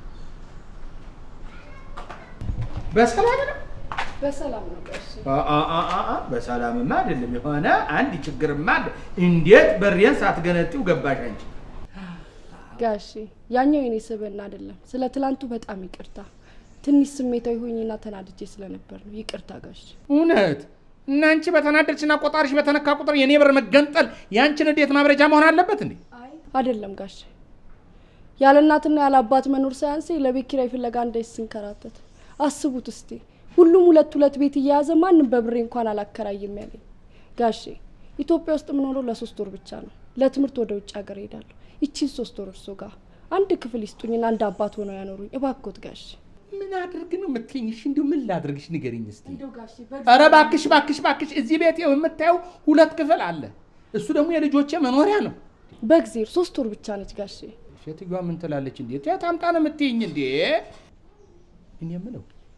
S1: በሰላም ነው?
S11: በሰላም ነው ጋሽ?
S1: አ- አ- አ- አ- አ፣ በሰላምማ አይደለም። የሆነ አንድ ችግርማ አለ። እንዴት በሬን ሳትገነጢው ገባሽ አንቺ?
S11: ጋሺ ያኛው የኔ ስብዕና አይደለም። ስለ ትላንቱ በጣም ይቅርታ። ትንሽ ስሜታዊ ሆኜና ተናድጄ ስለነበር ነው። ይቅርታ ጋሽ።
S1: እውነት እና አንቺ በተናደድሽና ቆጣሪሽ በተነካ ቁጥር የኔ በር መገንጠል የአንቺን እንዴት ማብረጃ መሆን አለበት እንዴ?
S11: አይደለም ጋሽ፣ ያለ እናትና ያለ አባት መኖር ሳያንሰኝ ለቤት ኪራይ ፍለጋ እንደዚህ ስንከራተት አስቡት እስቲ። ሁሉም ሁለት ሁለት ቤት እየያዘ ማንም በብሬ እንኳን አላከራይም ያለኝ ጋሼ። ኢትዮጵያ ውስጥ የምኖረው ለሶስት ወር ብቻ ነው። ለትምህርት ወደ ውጭ ሀገር ሄዳለሁ። ይቺን ሶስት ወር እርሶ ጋር አንድ ክፍል ይስጡኝና አንድ አባት ሆነው ያኖሩኝ እባክዎት ጋሼ።
S1: ምን አድርግ ነው የምትይኝ? እሺ እንዲሁ ምን ላድርግሽ ንገሪኝ እስቲ። ኧረ እባክሽ እባክሽ እባክሽ፣ እዚህ ቤት ይኸው የምታየው ሁለት ክፍል አለ። እሱ ደግሞ የልጆቼ መኖሪያ ነው።
S11: በእግዜር ሶስት ወር ብቻ ነች ጋሼ።
S1: ሴትዮዋ ምን ትላለች እንዴ? የት አምጣ ነው የምትይኝ እንዴ? እኔ የምለው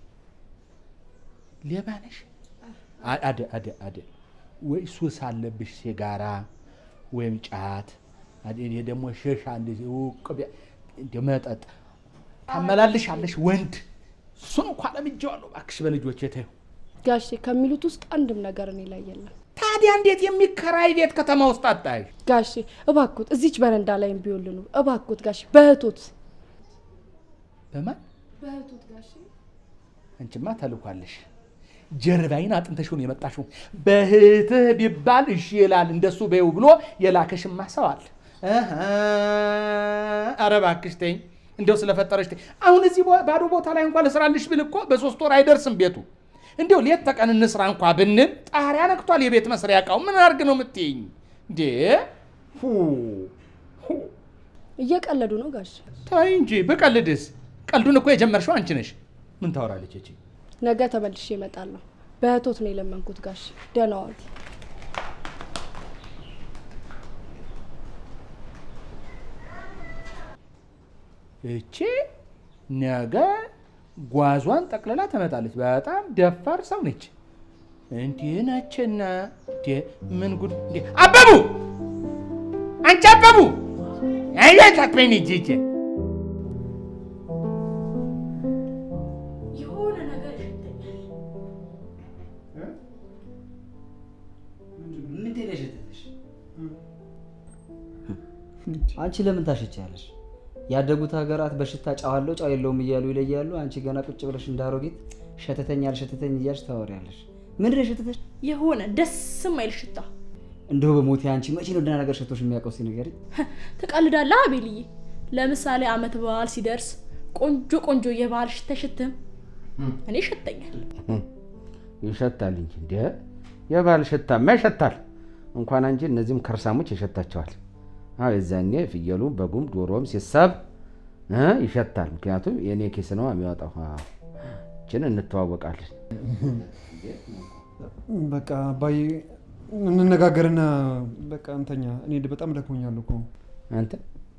S1: ሌባ ነሽ? አ- አደ አደ አደ ወይ ሱስ አለብሽ ሲጋራ ወይም ጫት፣ አደ እኔ ደግሞ ሸሻ እንደዚህ ውቅ እንደ መጠጥ ታመላልሻለሽ ወንድ እሱን እንኳ ለምጄዋለሁ። እባክሽ በልጆቼ ተይው።
S11: ጋሼ ከሚሉት ውስጥ አንድም ነገር እኔ ላይ የለም።
S1: ታዲያ እንዴት የሚከራይ ቤት ከተማ ውስጥ አጣሽ?
S11: ጋሼ እባክዎት እዚች በረንዳ ላይም ቢወልኑ እባክዎት ጋሼ፣ በእህቶት
S1: በማን
S11: በእህቶት ጋሼ።
S1: አንቺማ ተልኳለሽ። ጀርባይን አጥንተሽ ነው የመጣሽው። በእህትህ ቢባል እሺ ይላል እንደሱ በይው ብሎ የላከሽማ ሰው አለ። እህ፣ ኧረ እባክሽ ተይኝ፣ እንደው ስለፈጠረሽ ተይኝ። አሁን እዚህ ቦ- ባዶ ቦታ ላይ እንኳን ልስራልሽ ብል እኮ በሶስት ወር አይደርስም ቤቱ። እንዲው ሌት ተቀን እንስራ እንኳ ብንል ጣሪያ ነክቷል የቤት መስሪያ እቃው። ምን አድርግ ነው የምትይኝ እንዴ? ሁ ሁ
S11: እየቀለዱ ነው ጋሽ።
S1: ተይ እንጂ ብቀልድስ? ቀልዱን እኮ የጀመርሽው አንቺ ነሽ። ምን ታወራለች እቺ?
S11: ነገ ተመልሼ እመጣለሁ። በእህቶት ነው የለመንኩት ጋሽ። ደህና ዋሉ።
S1: እቺ ነገ ጓዟን ጠቅልላ ትመጣለች። በጣም ደፋር ሰው ነች። እንዲህ ነችና እንዴ ምን ጉድ! እንዴ አበቡ፣ አንቺ አበቡ፣ አያት አትበይኝ እንጂ እጄ
S8: የሆነ ነገር ይሸተኛል።
S4: ምንድን ነው የሸተተሽ? አንቺ ለምን ታሸቻለሽ? ያደጉት ሀገራት በሽታ ጨው አለው ጨው የለውም እያሉ ይለያሉ። አንቺ ገና ቁጭ ብለሽ እንዳሮጊት ሸተተኝ አልሸተተኝ እያልሽ ታወሪያለሽ። ምንድን ነው የሸተተሽ?
S8: የሆነ ደስ የማይል ሽታ።
S4: እንደው በሞቴ አንቺ መቼ ነው ደህና ነገር ሸቶሽ የሚያውቀው? እስኪ ንገሪኝ።
S8: ትቀልዳለህ አቤልዬ። ለምሳሌ አመት በዓል ሲደርስ ቆንጆ ቆንጆ የበዓል ሽታ አይሸትም? እኔ ይሸተኛል።
S5: ይሸታል እንጂ እንደ የባል ሽታማ ይሸታል። እንኳን አንቺ እነዚህም ከርሳሞች ይሸታቸዋል። አዎ የዛኔ ፍየሉም በጉም ዶሮም ሲሳብ እ ይሸታል። ምክንያቱም የእኔ ኪስ ነው የሚወጣው። አዎ፣ ይችን እንተዋወቃለን።
S2: በቃ አባዬ እንነጋገርና በቃ እንተኛ። እኔ በጣም ደክሞኛል እኮ።
S5: አንተ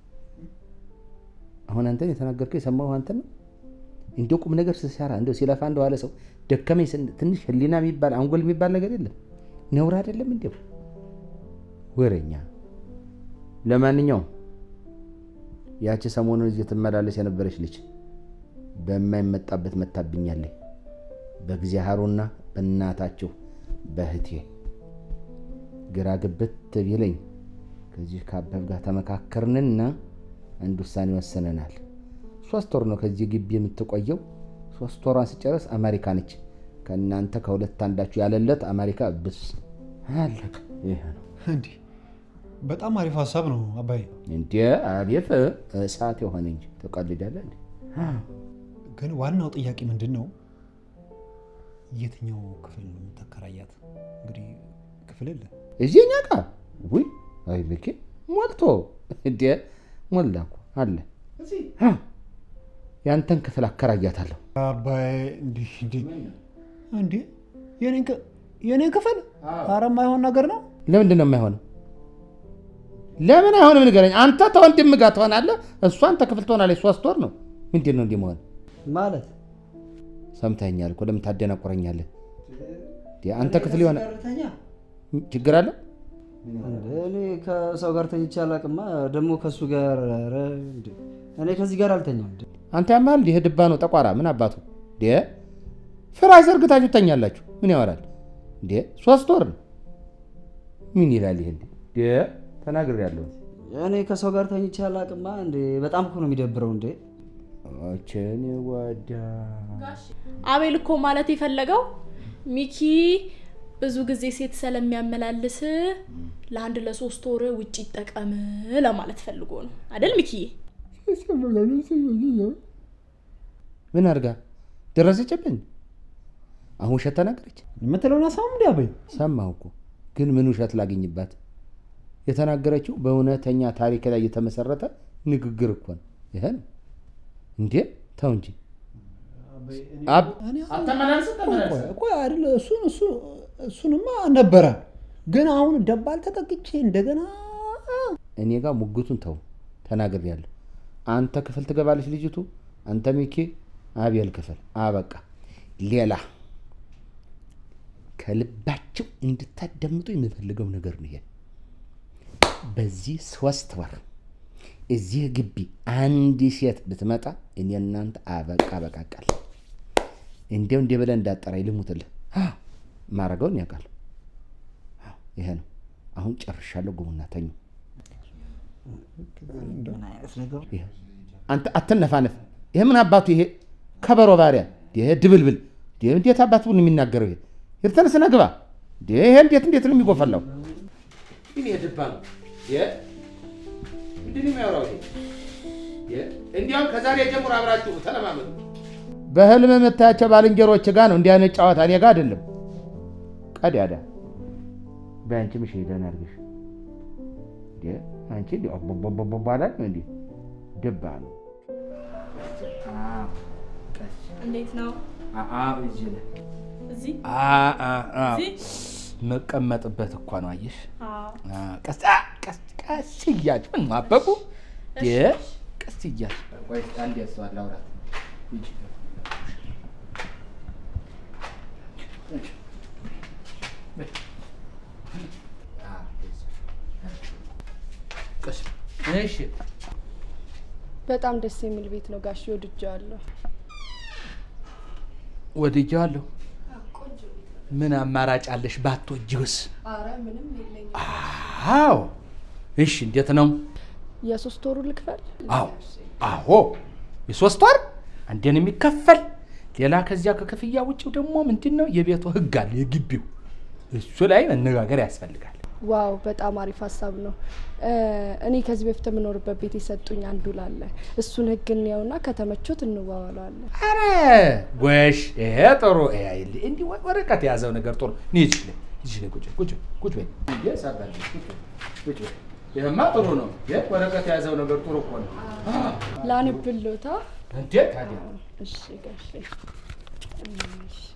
S5: አሁን አንተን የተናገርከው የሰማሁ አንተ ነው። እንዲያው ቁም ነገር ስትሰራ እንደው ሲለፋ እንደዋለ ሰው ደከመኝ ስን- ትንሽ ህሊና የሚባል አንጎል የሚባል ነገር የለም። ነውር አይደለም እንዲያው ወሬኛ። ለማንኛውም ያቺ ሰሞኑን እዚህ ትመላለስ የነበረች ልጅ በማይመጣበት መታብኛለች። በእግዚአብሔሩና በእናታችሁ በእህቴ ግራ ግብት ቢለኝ ከዚህ ከአበብ ጋር ተመካከርንና አንድ ውሳኔ ወሰነናል። ሶስት ወር ነው ከዚህ ግቢ የምትቆየው። ሶስት ወሯን ስጨርስ አሜሪካ ነች። ከእናንተ ከሁለት አንዳችሁ ያለለት አሜሪካ ብስ አለቀ። ይሄ ነው
S2: እንዲህ በጣም አሪፍ ሀሳብ ነው አባዬ።
S5: እንዴ! አቤት እሳት የሆነ እንጂ ትቀልዳለህ እንዴ?
S2: ግን ዋናው ጥያቄ ምንድን ነው? የትኛው ክፍል ነው የምታከራያት? እንግዲህ ክፍል የለ
S5: እዚህ እኛ ጋ ውይ፣ አይ ልኬ ሞልቶ እንዴ! ሞላ እኮ አለ። አ፣ ያንተን ክፍል አከራያታለሁ።
S2: አባዬ እንዲህ እንዲህ እንዲህ የኔን ክ- የኔን ክፍል ኧረ የማይሆን ነገር ነው።
S5: ለምንድን ነው የማይሆነው? ለምን አይሆንም ንገረኝ። አንተ ተወንድም ጋር ትሆናለህ፣ እሷ አንተ ክፍል ትሆናለች። ሶስት ወር ነው። ምንድን ነው እንዲህ መሆን?
S4: ማለት
S5: ሰምተኸኛል እኮ ለምን ታደናቆረኛለህ? እንዴ፣ አንተ ክፍል የሆነ ችግር አለ?
S4: እኔ ከሰው ጋር ተኝቼ አላቅማ። ደግሞ ከእሱ ጋር ኧረ እንዴ! እኔ ከዚህ ጋር አልተኛም። እንዴ!
S5: አንተ ያማል እንዲህ ድባ ነው ጠቋራ ምን አባቱ እንዴ ፍራሽ ዘርግታችሁ ተኛላችሁ ምን ያወራል እንዴ ሶስት ወር ነው ምን ይላል ይሄ እንዴ ተናግሬያለሁ
S4: እኔ ከሰው ጋር ተኝቼ አላቅማ። እንዴ! በጣም እኮ ነው የሚደብረው። እንዴ!
S5: ችን ወዳ
S8: አቤል እኮ ማለት የፈለገው ሚኪ ብዙ ጊዜ ሴት ስለሚያመላልስ ለአንድ ለሶስት ወር ውጭ ይጠቀም ለማለት ፈልጎ ነው አይደል ሚኪዬ?
S5: ምን አድርጋ ደረሰችብኝ አሁን ውሸት ተናገረች
S2: የምትለውን አሳም እንዲ አበይ
S5: ሰማሁ እኮ ግን ምን ውሸት ላገኝባት የተናገረችው በእውነተኛ ታሪክ ላይ የተመሰረተ ንግግር እኮ ነው ይሄ ነው እንዴ ተው እንጂ አብ-
S2: ቆይ አይደለ እሱን እሱ እሱንማ ነበረ ግን አሁን ደባል ተጠቅቼ እንደገና
S5: እኔ ጋር ሙግቱን ተው ተናግሬያለሁ አንተ ክፍል ትገባለች ልጅቱ አንተ ሚኪ አቤል ክፍል አበቃ ሌላ ከልባቸው እንድታዳምጡ የምፈልገው ነገር ነው ይሄ በዚህ ሶስት ወር እዚህ ግቢ አንድ ሴት ብትመጣ እኔ እናንተ አበቃ በቃቃል እንዲያው እንዲህ ብለህ እንዳጠራኝ ልሙትልህ አዎ፣ ማረገውን ያውቃል ይሄ ነው አሁን ጨርሻለሁ ግቡና ተኙ
S4: ምን አይነት ነገር
S5: ይሄ አንተ አትነፋነፍ። ይሄ ምን አባቱ ይሄ ከበሮ ባሪያ ይሄ ድብልብል
S1: እንዴ እንዴት አባቱን የሚናገረው ይሄ ይርተንስ ነግባ እንዴ ይሄ እንዴት እንዴት ነው የሚጎፈላው? ግን የድባ ነው ምንድን ነው የሚያወራው ይሄ? እንዲያውም ከዛሬ ጀምሮ አብራችሁ ተለማመዱ። በህልም የምታያቸው ባልንጀሮች ጋር ነው እንዲህ አይነት ጨዋታ፣ እኔ ጋር አይደለም። ቀዳዳ በአንቺ ምሽ ደህና አድርገሽ እንዴ አንቺ እንዲ ቦቦቦቦባላ እንዲ ድባ ነው
S8: እንዴት ነው
S1: እዚህ ላይ
S8: እዚህ
S1: መቀመጥበት እኳ ነው። አየሽ
S8: አዎ።
S1: ቀስ ቀስ ቀስ እያልሽ ምን ማበቡ ቀስ እያልሽ ቆይ አንዴ እሷ ላውራት ሂጂ። ቀስ እሺ
S11: በጣም ደስ የሚል ቤት ነው ጋሽ፣ ወድጀዋለሁ።
S1: ወድጄዋለሁ። ምን አማራጭ አለሽ? ባትወጂውስ?
S11: አረ ምንም የለኝም።
S1: አዎ። እሺ እንዴት ነው?
S11: የሶስት ወሩ ልክፈል?
S1: አዎ አዎ፣ የሶስት ወር አንዴን የሚከፈል ሌላ ከዚያ ከክፍያ ውጭው ደግሞ ምንድን ነው የቤቱ ህግ አለ፣ የግቢው እሱ ላይ መነጋገር ያስፈልጋል።
S11: ዋው በጣም አሪፍ ሀሳብ ነው። እ፣ እኔ ከዚህ በፊት የምኖርበት ቤት የሰጡኝ አንዱ ላለ እሱን ህግ እንየውና ከተመቾት እንዋዋለዋለን።
S1: አረ ጎሽ፣ ይሄ ጥሩ። ይሄ አይል- እንዲህ ወ- ወረቀት የያዘው ነገር ጥሩ። እኔ እዚህ ላይ እዚህ ላይ ቁጭ ቁጭ ቁጭ በይ እንዴ፣ ሳባል ቁጭ በይ ቁጭ በይ። ይሄማ ጥሩ ነው። ይሄ ወረቀት የያዘው ነገር ጥሩ እኮ ነው።
S11: ላንብሎታ።
S1: እንዴ ታዲያ
S11: እሺ ጋሼ፣ እሺ።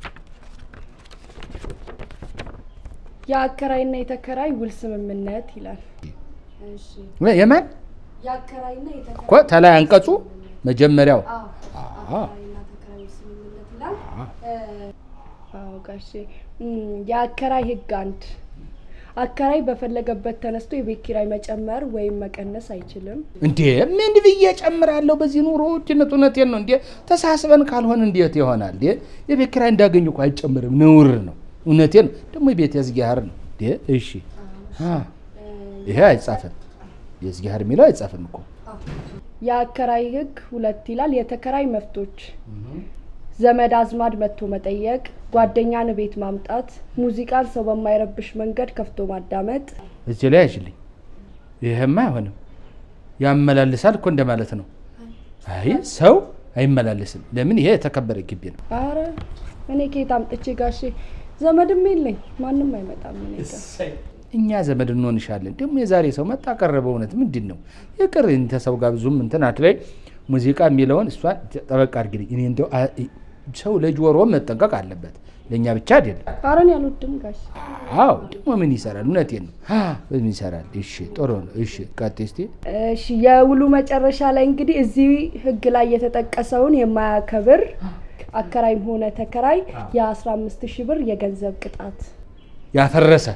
S11: የአከራይና የተከራይ ውል ስምምነት ይላል። እሺ
S1: ወይ የማን
S11: የአከራይና የተከራይ
S1: እኮ ተላይ አንቀጹ መጀመሪያው
S11: አዎ፣
S1: አዎ
S11: አከራይና ተከራይ ውል ስምምነት ይላል። እ፣ አዎ ጋሼ፣ እም፣ የአከራይ ህግ አንድ አከራይ በፈለገበት ተነስቶ የቤት ኪራይ መጨመር ወይም መቀነስ አይችልም።
S1: እንዴ ምን ብዬ ጨምራለሁ? በዚህ ኑሮ ውድነት እውነቴን ነው። እንዴ ተሳስበን ካልሆን እንዴት ይሆናል? እንዴ የቤት ኪራይ እንዳገኝ እኮ አይጨምርም፣ ነውር ነው። እውነቴን ነው። ደግሞ የቤት የዝጊያህር ነው። እንዴ እሺ፣ አ፣ ይሄ አይጻፍም። የዝጊያህር የሚለው አይጻፍም እኮ
S11: የአከራይ ህግ ሁለት ይላል። የተከራይ መብቶች ዘመድ አዝማድ መጥቶ መጠየቅ፣ ጓደኛን ቤት ማምጣት፣ ሙዚቃን ሰው በማይረብሽ መንገድ ከፍቶ ማዳመጥ።
S1: እዚህ ላይ አይችልኝ። ይሄማ አይሆንም። ያመላልሳል እኮ እንደማለት ነው። አይ ሰው አይመላለስም። ለምን? ይሄ የተከበረ ግቢ ነው።
S11: አረ እኔ ከየት አምጥቼ ጋሼ፣ ዘመድም የለኝ ማንም አይመጣም እኔ ጋር።
S1: እኛ ዘመድ እንሆንሻለን። ደግሞ የዛሬ ሰው መጣ ቀረበ። እውነት ምንድን ነው የቅር እንተ ሰው ጋር ብዙም እንትን አትለይ። ሙዚቃ የሚለውን እሷ ጠበቅ አድርግልኝ። እኔ እንደው አ- ሰው ለጆሮ መጠንቀቅ አለበት፣ ለእኛ ብቻ አይደለም።
S11: አረ እኔ አልወድም ጋሼ።
S1: አዎ ደግሞ ምን ይሰራል? እውነቴን ነው። አ፣ ምን ይሰራል? እሺ ጥሩ ነው። እሺ ቀጥይ እስቲ።
S11: እሺ የውሉ መጨረሻ ላይ እንግዲህ እዚህ ህግ ላይ የተጠቀሰውን የማያከብር አከራይም ሆነ ተከራይ የ15 ሺህ ብር የገንዘብ ቅጣት
S1: ያፈረሰ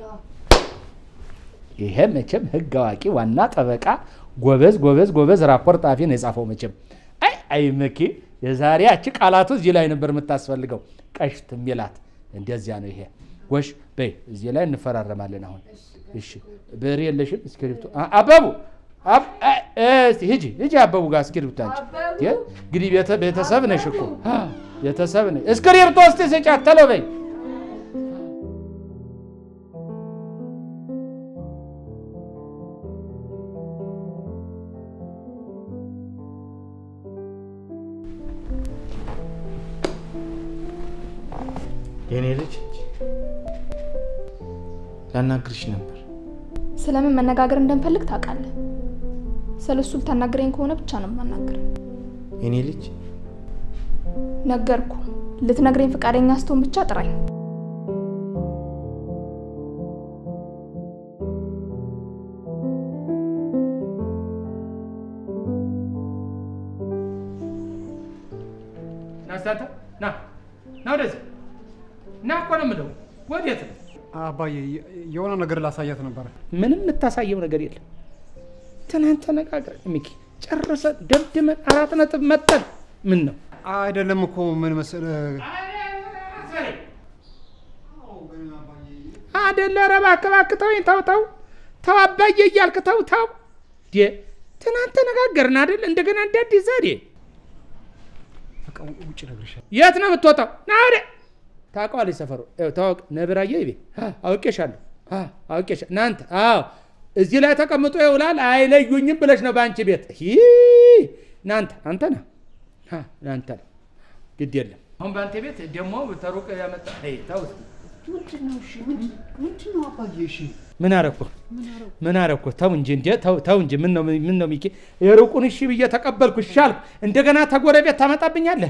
S1: ይሄ መቼም ህግ አዋቂ ዋና ጠበቃ ጎበዝ ጎበዝ ጎበዝ ራፖርት ጣፊ ነው የጻፈው። መቼም አይ አይ መኪ የዛሬ ያቺ ቃላቱ እዚህ ላይ ነበር የምታስፈልገው። ቀሽት የሚላት እንደዚያ ነው። ይሄ ጎሽ በይ እዚህ ላይ እንፈራረማለን። አሁን እሺ ብዕር የለሽም? እስክሪብቶ አ- አበቡ አብ- አ- እስቲ ሂጂ ሂጂ አበቡ ጋር እስክሪብቶ አንቺ የ- እንግዲህ ቤተ- ቤተሰብ ነሽ እኮ አ፣ ቤተሰብ ነሽ። እስክሪብቶ እስቲ ስጫት ተሎ በይ
S7: የኔ ልጅ ላናግርሽ ነበር።
S10: ስለምን መነጋገር እንደምፈልግ ታውቃለህ። ስለ እሱ ልታናግረኝ ከሆነ ብቻ ነው የማናግር።
S7: የኔ ልጅ
S10: ነገርኩ። ልትነግረኝ ፈቃደኛ ስትሆን ብቻ ጥራኝ።
S1: ና እስቲ አንተ ና ና ወደዚህ ና እኮ ነው የምለው። ወዴት ነው?
S2: አባዬ የ- የሆነ ነገር ላሳያት ነበረ።
S1: ምንም የምታሳየው ነገር የለም። ትናንት ተነጋግረን ሚኪ ጨርሰን ደምድመን አራት ነጥብ መጠን ምን ነው
S2: አይደለም እኮ ምን መሰለህ
S1: አደለ? ኧረ እባክህ እባክህ ተወኝ፣ ተው ተው ተው አባዬ እያልክ ተው ተው። ዴ ትናንት ተነጋገርን አደል? እንደገና እንደ አዲስ ዛሬ
S2: በቃ ውጭ እነግርሻለሁ።
S1: የት ነው የምትወጣው? ና ወደ ታውቀዋለች ሰፈሩ። ይኸው ታወቅ ነብራዬ ይቤ አውቄሻለሁ። አ፣ አውቄሻ እናንተ አዎ፣ እዚህ ላይ ተቀምጦ ይውላል አይለዩኝም ብለሽ ነው በአንቺ ቤት ሂ እናንተ አንተ ነህ አ፣ እናንተ ነህ ግድ የለም። አሁን በአንተ ቤት ደግሞ ተሩቅ ያመጣ ይ ተው እስኪ።
S2: ምንድን ነው እሺ? ምንድን ነው አባዬ? እሺ
S1: ምን አረኩ ምን አረኩ? ተው እንጂ እንዴ ተው ተው እንጂ ምን ነው ምን ነው ሚኪ የሩቁን እሺ ብዬ ተቀበልኩ እሺ አልኩ። እንደገና ተጎረቤት ታመጣብኛለህ።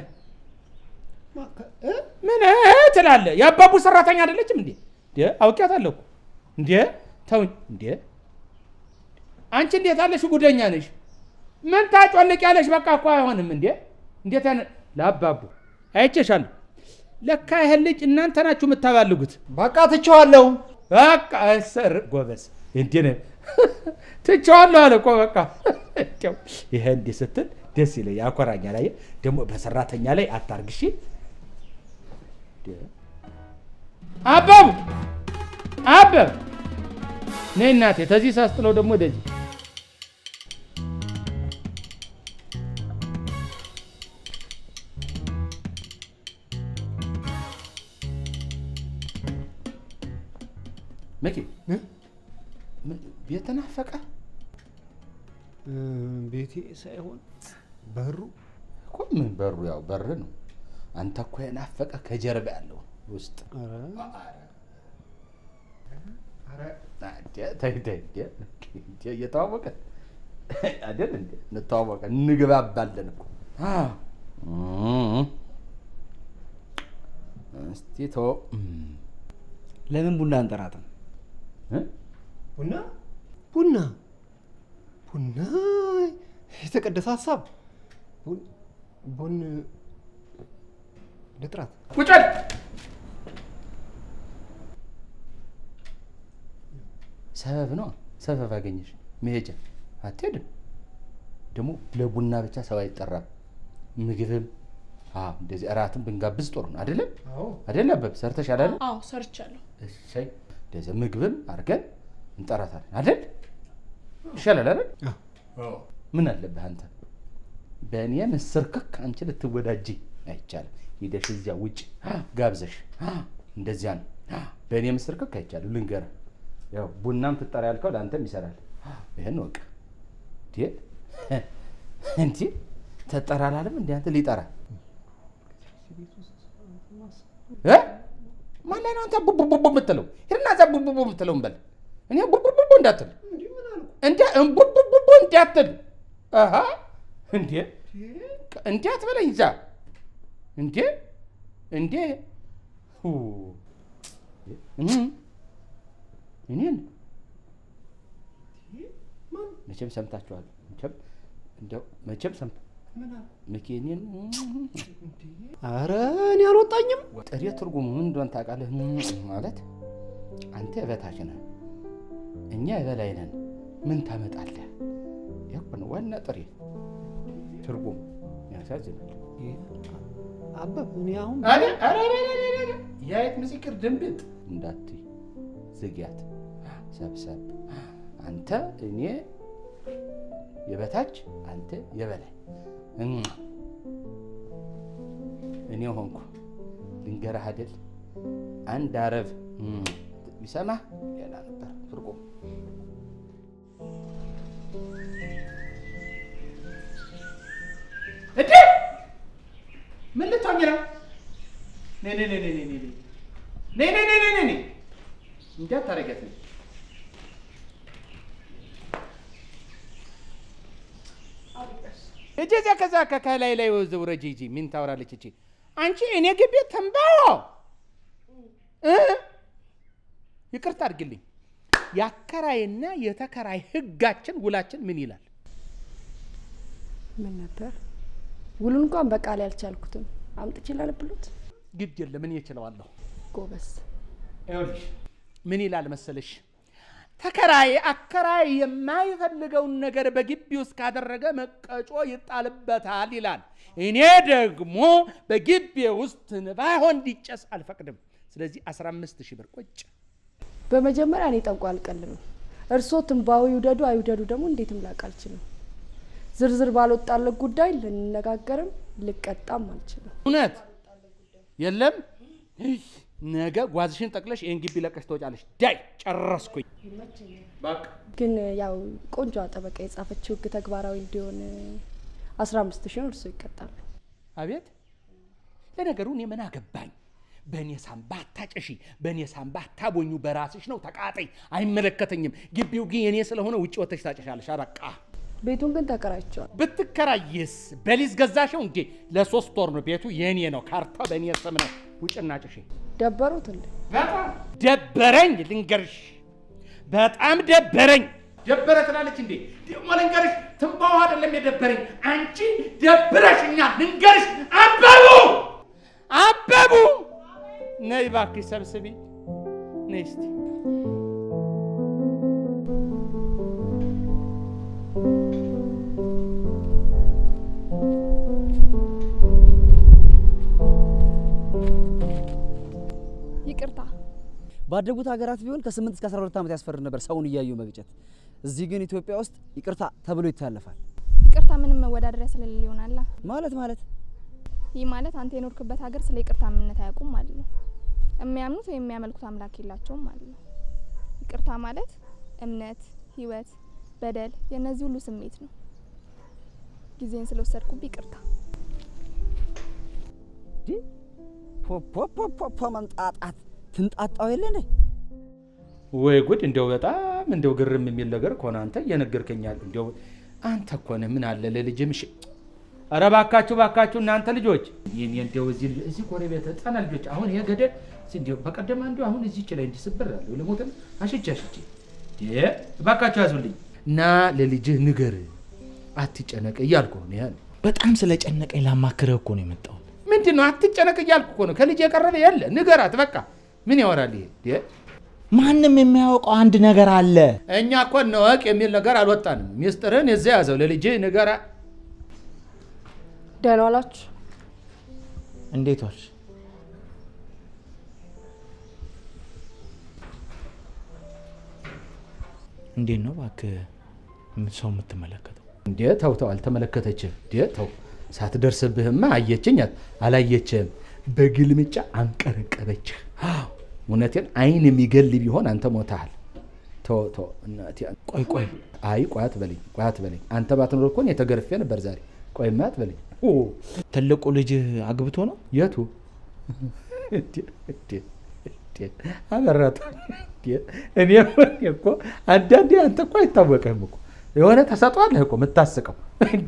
S1: ምን እ ትላለህ? የአባቡ ሰራተኛ አይደለችም እንዴ? እንዴ አውቄያታለሁ እኮ እንዴ ተው እንዴ አንቺ እንዴት አለሽ? ጉደኛ ነሽ። ምን ታጮልቅ ያለሽ? በቃ እኮ አይሆንም እንዴ እንዴት ያነ ለአባቡ አይቼሻለሁ። ለካ ይሄን ልጅ እናንተ ናችሁ የምታባልጉት።
S2: በቃ ትቼዋለሁ።
S1: በቃ እሰር ጎበዝ እንዴ ነው ትቼዋለሁ አለ እኮ በቃ እንደው ይሄ እንዲህ ስትል ደስ ይለኝ ያኮራኛል። አየህ ደግሞ በሰራተኛ ላይ አታርግሺ። አበቡ አበብ ነይ እናቴ፣ ተዚህ ሳስጥለው ደግሞ ወደዚህ መኪ ቤት ተናፈቀ።
S2: ቤቴ ሳይሆን በሩ
S1: እኮ ምን በሩ ያው በር ነው። አንተ እኮ የናፈቀ ከጀርባ ያለው ውስጥ ተይ ተይ እንዴ እየተዋወቀ አይደል እንዴ እንተዋወቀ እንግባባለን እኮ እስቲ ተው
S4: ለምን ቡና አንጠራትም?
S2: ቡና ቡና ቡና የተቀደሰ ሀሳብ ቡን- ቡን ልጥራት
S1: ቁጭ በል። ሰበብ ነው ሰበብ አገኘሽ መሄጃ አትሄድም። ደግሞ ለቡና ብቻ ሰው አይጠራም። ምግብም አዎ፣ እንደዚህ እራትም ብንጋብዝ ጥሩ ነው አይደለም? አይደለ? አበብ ሰርተሽ አይደል?
S8: አዎ ሰርቻለሁ።
S1: እሰይ እንደዚህ ምግብም አድርገን እንጠራታለን አይደል? ይሻላል አይደል? ምን አለብህ አንተ በእኔ ምስር ክክ አንቺ ልትወዳጂ አይቻልም። ሂደሽ እዚያ ውጭ ጋብዘሽ እንደዚያ ነው። በእኔ ምስር ክክ አይቻልም። ልንገርህ፣ ያው ቡናም ትጠራ ያልከው ለአንተም ይሰራል። ይህን ወቅ እንዲ ተጠራ አላለም እንዲ አንተ ሊጠራ እ? ማን ላይ ነው አንተ ቡቡቡቡ የምትለው? ሂድና እዛ ቡቡቡ የምትለው እንበል። እኔ ቡቡቡቡ እንዳትል እንደ ቡቡቡቡ እንዳትል አሃ እንዴ እንዴ አትበለኝ እዛ እንዴ እንዴ ሁ እም እኔን መቼም ሰምታችኋል። መቼም እንደው መቼም ሰምታ ምኪ እኔን
S2: አረ እኔ አልወጣኝም።
S1: ጥሬ ትርጉሙ ምን እንደሆነ ታውቃለህ? ማለት አንተ የበታች ነህ፣ እኛ የበላይ ነን። ምን ታመጣለህ? ይህ ነው ዋና ጥሬ ትርጉሙ። ያሳዝናል።
S2: አበብ እኔ አሁን
S1: የአይጥ ምስክር ድንብጥ እንዳትይ፣ ዝጊያት፣ ሰብሰብ። አንተ እኔ የበታች አንተ የበላይ እም። እኔ ሆንኩ ልንገርህ አይደል አንድ አረብ እም፣ ቢሰማህ ሌላ ነበር ትርጉም። እንዴ ምን ልትሆኝ ነው? ነይ ነይ ነይ ነይ ነይ ነይ ነይ ነይ ነይ ነይ ነይ ነይ እንዳታረጊያት ነይ እጄ እዚያ ከዛ ከላይ ላይ ውረጅ ሂጂ። ምን ታወራለች እቺ? አንቺ እኔ ግቢ ተንባዮ እ ይቅርታ አድርግልኝ። የአከራይና የተከራይ ህጋችን ውላችን ምን ይላል?
S11: ምን ነበር ውሉ እንኳን በቃል ያልቻልኩትም አምጥቼ ላለብሎት
S1: ግድ የለም እኔ እችለዋለሁ።
S11: ጎበስ
S1: ይኸውልሽ ምን ይላል መሰለሽ፣ ተከራይ አከራይ የማይፈልገውን ነገር በግቢ ውስጥ ካደረገ መቀጮ ይጣልበታል ይላል። እኔ ደግሞ በግቢ ውስጥ ትንባሆ እንዲጨስ አልፈቅድም። ስለዚህ 15 ሺህ ብር ቁጭ።
S11: በመጀመሪያ እኔ ጠንቋ አልቀልምም። እርስዎ ትንባዊ ይውደዱ አይውደዱ ደግሞ እንዴትም ላቅ አልችልም። ዝርዝር ባልወጣለት ጉዳይ ልንነጋገርም ልቀጣም አልችልም።
S1: እውነት የለም። እይ፣ ነገ ጓዝሽን ጠቅለሽ ይህን ግቢ ለቀሽ ትወጫለሽ። ዳይ ጨረስኩኝ። በቃ
S11: ግን ያው ቆንጆ ጠበቃ የጻፈችው ህግ ተግባራዊ እንዲሆን አስራ አምስት ሺህ እርሶ ይቀጣሉ።
S1: አቤት ለነገሩ እኔ ምን አገባኝ? በእኔ ሳምባ አታጨሺ፣ በእኔ ሳምባ አታቦኙ። በራስሽ ነው ተቃጠይ፣ አይመለከተኝም። ግቢው ግን የኔ ስለሆነ ውጭ ወጥተሽ ታጨሻለሽ። አበቃ።
S11: ቤቱን ግን ተከራይቸዋል።
S1: ብትከራይስ በሊዝ ገዛሽው እንዴ? ለሶስት ወር ነው ቤቱ የኔ ነው። ካርታው በእኔ ስም ነው። ውጭና ጭሺ።
S11: ደበሩት እንዴ?
S1: በጣም ደበረኝ፣ ልንገርሽ፣ በጣም ደበረኝ። ደበረ ትላለች እንዴ? ደግሞ ልንገርሽ፣ ትንባው አይደለም የደበረኝ፣ አንቺ ደብረሽኛል። ልንገርሽ፣ አበቡ አበቡ፣ ነይ እባክሽ ሰብስቢ፣ ነይ እስቲ
S10: ይቅርታ
S4: ባደጉት ሀገራት ቢሆን ከ8 እስከ 12 ዓመት ያስፈርድ ነበር ሰውን እያዩ መግጨት። እዚህ ግን ኢትዮጵያ ውስጥ ይቅርታ ተብሎ ይታለፋል።
S10: ይቅርታ ምንም መወዳደሪያ ስለሌለ ይሆናላ።
S4: ማለት ማለት
S10: ይህ ማለት አንተ የኖርክበት ሀገር ስለ ይቅርታ ምንነት አያውቁም ማለት ነው። የሚያምኑት ወይም የሚያመልኩት አምላክ የላቸውም ማለት ነው። ይቅርታ ማለት እምነት፣ ህይወት፣ በደል የእነዚህ ሁሉ ስሜት ነው። ጊዜን ስለወሰድኩብህ ይቅርታ።
S4: ፖፖፖፖ መንጣጣት ትንጣጣው የለ እንዴ?
S1: ወይ ጉድ! እንዲያው በጣም እንዲያው ግርም የሚል ነገር ከሆነ አንተ እየነገርከኛል። እንዲያው አንተ እኮ ነህ ምን አለ ለልጅም እሺ። ኧረ ባካችሁ ባካችሁ እናንተ ልጆች ይህን እንዲያው እዚህ እዚህ ጎረቤት ህፃና ልጆች አሁን ይሄ ገደል እስኪ እንዲያው በቀደም አንዱ አሁን እዚች ላይ እንዲህ ስብር አለሁ ልሞትም አሽቼ አሽቼ እ ባካችሁ ያዙልኝ እና ለልጅህ ንገር አትጨነቅ እያልኩ ነው ያለ
S7: በጣም ስለጨነቀኝ ላማክርህ እኮ ነው የመጣሁት።
S1: ምንድን ነው አትጨነቅ እያልኩ እኮ ነው። ከልጅ የቀረበ የለ ንገራት በቃ ምን ያወራል ይሄ?
S7: ማንም የሚያውቀው አንድ ነገር አለ።
S1: እኛ እኮ እንወቅ የሚል ነገር አልወጣንም። ሚስጥርን የዚያ ያዘው ለልጅህ ንገራ።
S11: ደህና ዋላችሁ።
S7: እንዴት ዋልሽ? እንዴት ነው እባክህ ሰው የምትመለከተው?
S1: እንዴ ተው ተው፣ አልተመለከተችም። እንዴ ተው፣ ሳትደርስብህማ አየችኝ አላየችም። በግልምጫ አንቀረቀበችህ። አዎ፣ እውነቴን አይን የሚገል ቢሆን አንተ ሞተሃል። ተው ተው፣ እናቴ
S7: ቆይ ቆይ፣
S1: አይ ቆይ አትበለኝ፣ ቆይ አትበለኝ። አንተ ባትኖር እኮ እኔ ተገርፌ ነበር ዛሬ። ቆይማ አትበለኝ። ኦ
S7: ትልቁ ልጅህ አግብቶ ነው?
S1: የቱ አበራቱ እኔ እኮ አንዳንዴ አንተ እኮ አይታወቅህም እኮ የሆነ ተሰጧለህ እኮ የምታስቀው እንዴ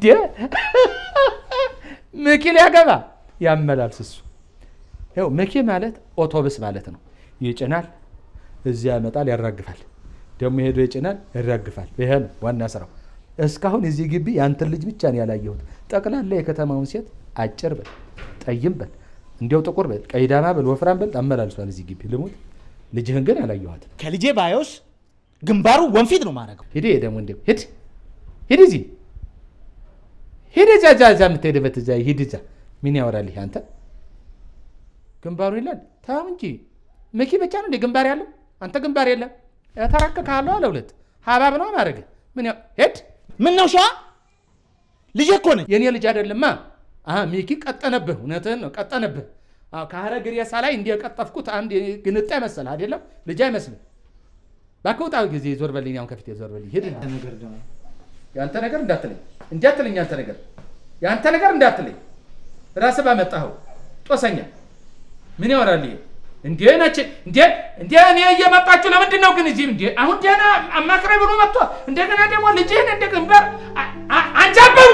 S1: ምኪ ሊያገባ ያመላልስ እሱ ይኸው ምኪ ማለት ኦቶብስ ማለት ነው ይጭናል እዚያ ያመጣል ያራግፋል ደግሞ ሄዶ ይጭናል ያራግፋል ይሄ ነው ዋና ስራው እስካሁን እዚህ ግቢ ያንተን ልጅ ብቻ ነው ያላየሁት ጠቅላላ የከተማውን ሴት አጭር በል ጠይም በል እንዲያው ጥቁር በል ቀይዳማ በል ወፍራም በል አመላልሷል እዚህ ግቢ ልሙት ልጅህን ግን አላየኋትም
S7: ከልጄ ባዮስ ግንባሩ ወንፊት ነው ማድረገው።
S1: ሂድ ደግሞ እንዲያው ሂድ ሂድ እዚህ ሂድ እዛ እዛ እዛ የምትሄድበት እዛ ሂድ እዛ ምን ያወራል ይሄ አንተ ግንባሩ ይላል ታም እንጂ መኪ ብቻ ነው እንደ ግንባር ያለው አንተ ግንባር የለም ተረክካለሁ አለ ሁለት ሀባብ ነው ማድረግ ምን ያው ሄድ
S7: ምን ነው ሸዋ ልጄ እኮ ነኝ።
S1: የኔ ልጅ አይደለማ አሀ ሚኪ ቀጠነብህ እውነትህን ነው ቀጠነብህ አዎ ከሀረግ ሬሳ ላይ እንዲህ የቀጠፍኩት አንድ ግንጣ ይመስልህ አይደለም ልጅ አይመስልም እባክህ ውጣ ጊዜ ዞር በልኝ አሁን ከፊቴ ዞር በልኝ ሂድ የአንተ ነገር እንዳትለኝ እንዳትለኝ ያንተ ነገር የአንተ ነገር እንዳትለኝ ራስህ ባመጣኸው ጦሰኛ ምን ያወራል ይሄ እንዴ ነች እንዴ እንዴ እኔ እየመጣችሁ ለምንድን ነው ግን እዚህ እንዴ አሁን ደህና አማክረኝ ብሎ መጥቶ እንደገና ደግሞ ልጅህን እንደ ግንባር አንጃበቡ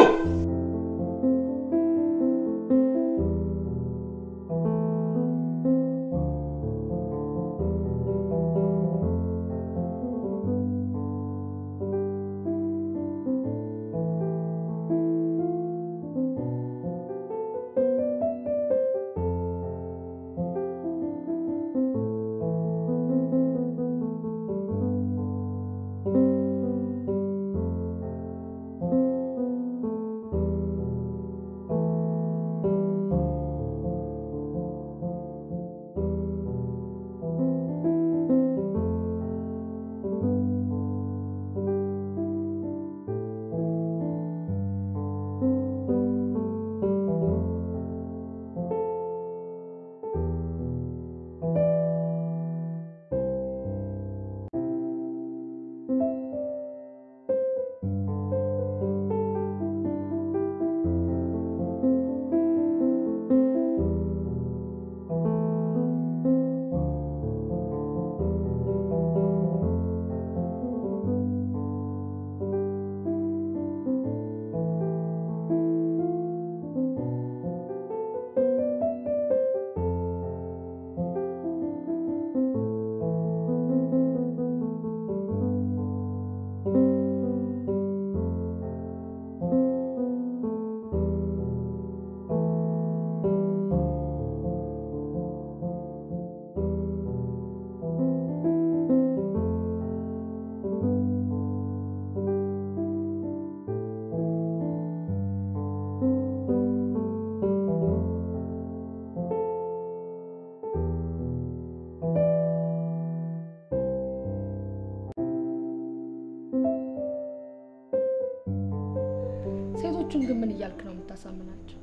S11: ሰዎችን ግን ምን እያልክ ነው የምታሳምናቸው?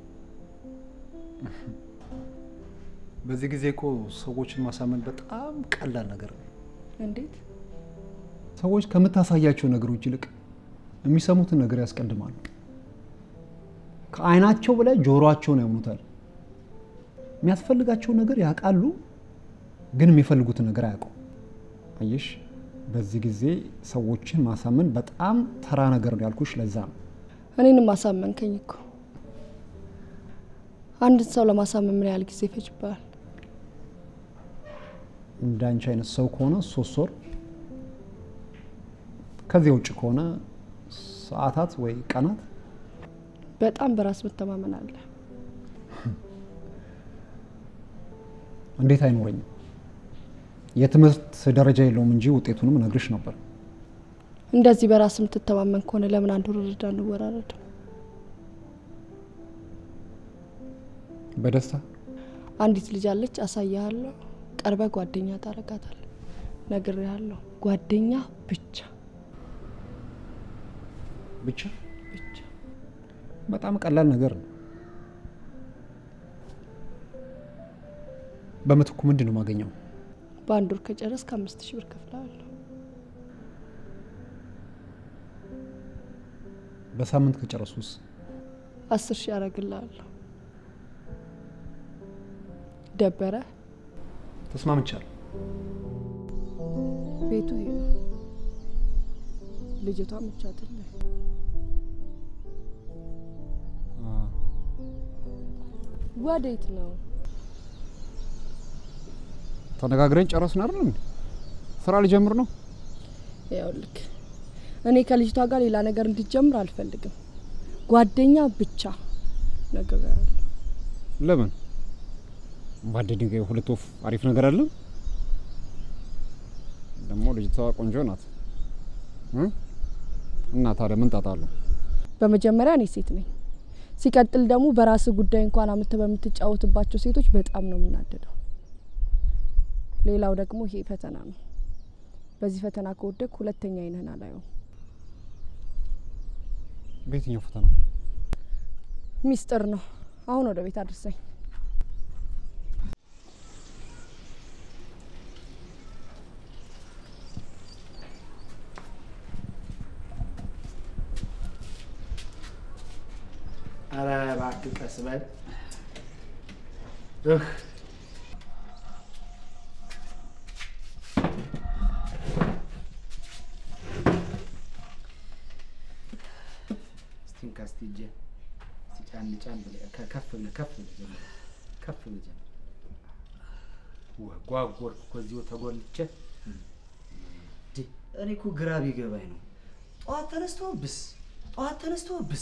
S2: በዚህ ጊዜ እኮ ሰዎችን ማሳመን በጣም ቀላል ነገር ነው።
S11: እንዴት?
S2: ሰዎች ከምታሳያቸው ነገሮች ይልቅ የሚሰሙትን ነገር ያስቀድማሉ። ከዓይናቸው በላይ ጆሮአቸውን ያምኑታል። የሚያስፈልጋቸው ነገር ያውቃሉ፣ ግን የሚፈልጉትን ነገር አያውቁም። አየሽ፣ በዚህ ጊዜ ሰዎችን ማሳመን በጣም ተራ ነገር ነው ያልኩሽ ለዛ ነው።
S11: እኔንም አሳመንከኝ እኮ። አንድን ሰው ለማሳመን ምን ያህል ጊዜ ይፈጅብሃል?
S2: እንደ አንቺ አይነት ሰው ከሆነ ሶስት ወር፣ ከዚያ ውጭ ከሆነ ሰዓታት ወይ ቀናት።
S11: በጣም በራስ መተማመን አለ።
S2: እንዴት አይኖረኝም? የትምህርት ደረጃ የለውም እንጂ ውጤቱንም እነግርሽ ነበር።
S11: እንደዚህ በራስ የምትተማመን ከሆነ ለምን አንድ ውርርድ አንወራረድ?
S2: በደስታ
S11: አንዲት ልጅ አለች፣ አሳያለሁ። ቀርበ ጓደኛ ታረጋታል። ነግሬሃለሁ፣ ጓደኛ ብቻ
S2: ብቻ
S11: ብቻ።
S2: በጣም ቀላል ነገር ነው። በምትኩ ምንድን ነው የማገኘው?
S11: በአንድ ወር ከጨረስ ከአምስት ሺህ ብር ከፍላለሁ።
S2: በሳምንት ከጨረሱስ?
S11: አስር ሺህ ያደርግልሃለሁ። ደበረ?
S2: ተስማምቻለሁ።
S11: ቤቱ ይሄ ነው። ልጅቷ ምቻትልህ ወዴት ነው?
S5: ተነጋግረን ጨረስን አይደል እንዴ? ስራ ሊጀምር ነው።
S11: ይኸውልህ እኔ ከልጅቷ ጋር ሌላ ነገር እንዲጀምር አልፈልግም። ጓደኛ ብቻ ነግሬሃለሁ።
S5: ለምን? በአንድ ድንጋይ ሁለት ወፍ አሪፍ ነገር አለ። ደግሞ ልጅቷ ቆንጆ ናት እ? እና ታዲያ ምን ጣጣ አለው?
S11: በመጀመሪያ እኔ ሴት ነኝ። ሲቀጥል ደግሞ በራስ ጉዳይ እንኳን አምጥተህ በምትጫወትባቸው ሴቶች በጣም ነው የምናደደው። ሌላው ደግሞ ይሄ ፈተና ነው። በዚህ ፈተና ከወደቅ ሁለተኛ አይንህን አላየውም።
S5: በየትኛው ፈተና?
S11: ሚስጥር ነው። አሁን ወደ ቤት አድርሰኝ።
S1: ኧረ እባክህ ቀስ በል እህ እስቲ እንካ እስቲ እጄን እስቲ ጫን ጫን ብለህ ከ- ከፍ ብለህ ከፍ ብለህ ጀምር ከፍ ብለህ ጀምር ወ- ጓጎርኩ እኮ እዚሁ ተጎልቼ
S4: እኔ እኮ ግራ ቢገባኝ ነው። ጠዋት ተነስቶ ብስ፣ ጠዋት ተነስቶ ብስ።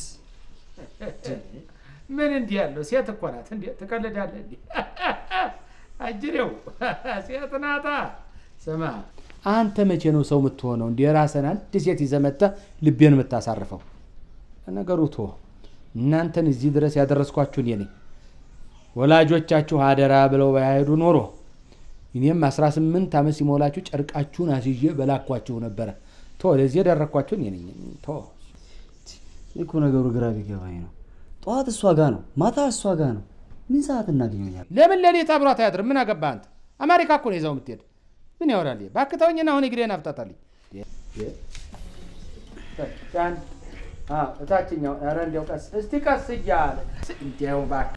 S1: ምን እንዲህ ያለው ሴት እኮ ናት እንዴ ትቀልዳለህ እንዴ አጅሬው ሴት ናታ ስማ አንተ መቼ ነው ሰው የምትሆነው እንዲ የራስህን አንድ ሴት ይዘህ መጥተህ ልቤን የምታሳርፈው ነገሩ ቶ እናንተን እዚህ ድረስ ያደረስኳችሁ እኔ ነኝ ወላጆቻችሁ አደራ ብለው ባያሄዱ ኖሮ እኔም 18 ዓመት ሲሞላችሁ ጨርቃችሁን አስይዤ በላኳችሁ ነበረ ቶ ወደዚህ የደረኳችሁ እኔ ነኝ ቶ
S4: እኔ እኮ ነገሩ ግራ ቢገባኝ ነው። ጠዋት እሷ ጋ ነው፣ ማታ እሷ ጋ ነው። ምን ሰዓት እናገኘኛል?
S1: ለምን ሌሊት አብሯት አያድርም? ምን አገባህ አንተ? አሜሪካ እኮ ነው ይዘው የምትሄድ። ምን ያወራል? ይሄ? እባክህ ተወኝና አሁን እግሬን አፍታታልኝ። ጫን አዎ፣ እታችኛው ኧረ እንዲያው ቀስ እስቲ ቀስ እያለ እንዲያው እባክህ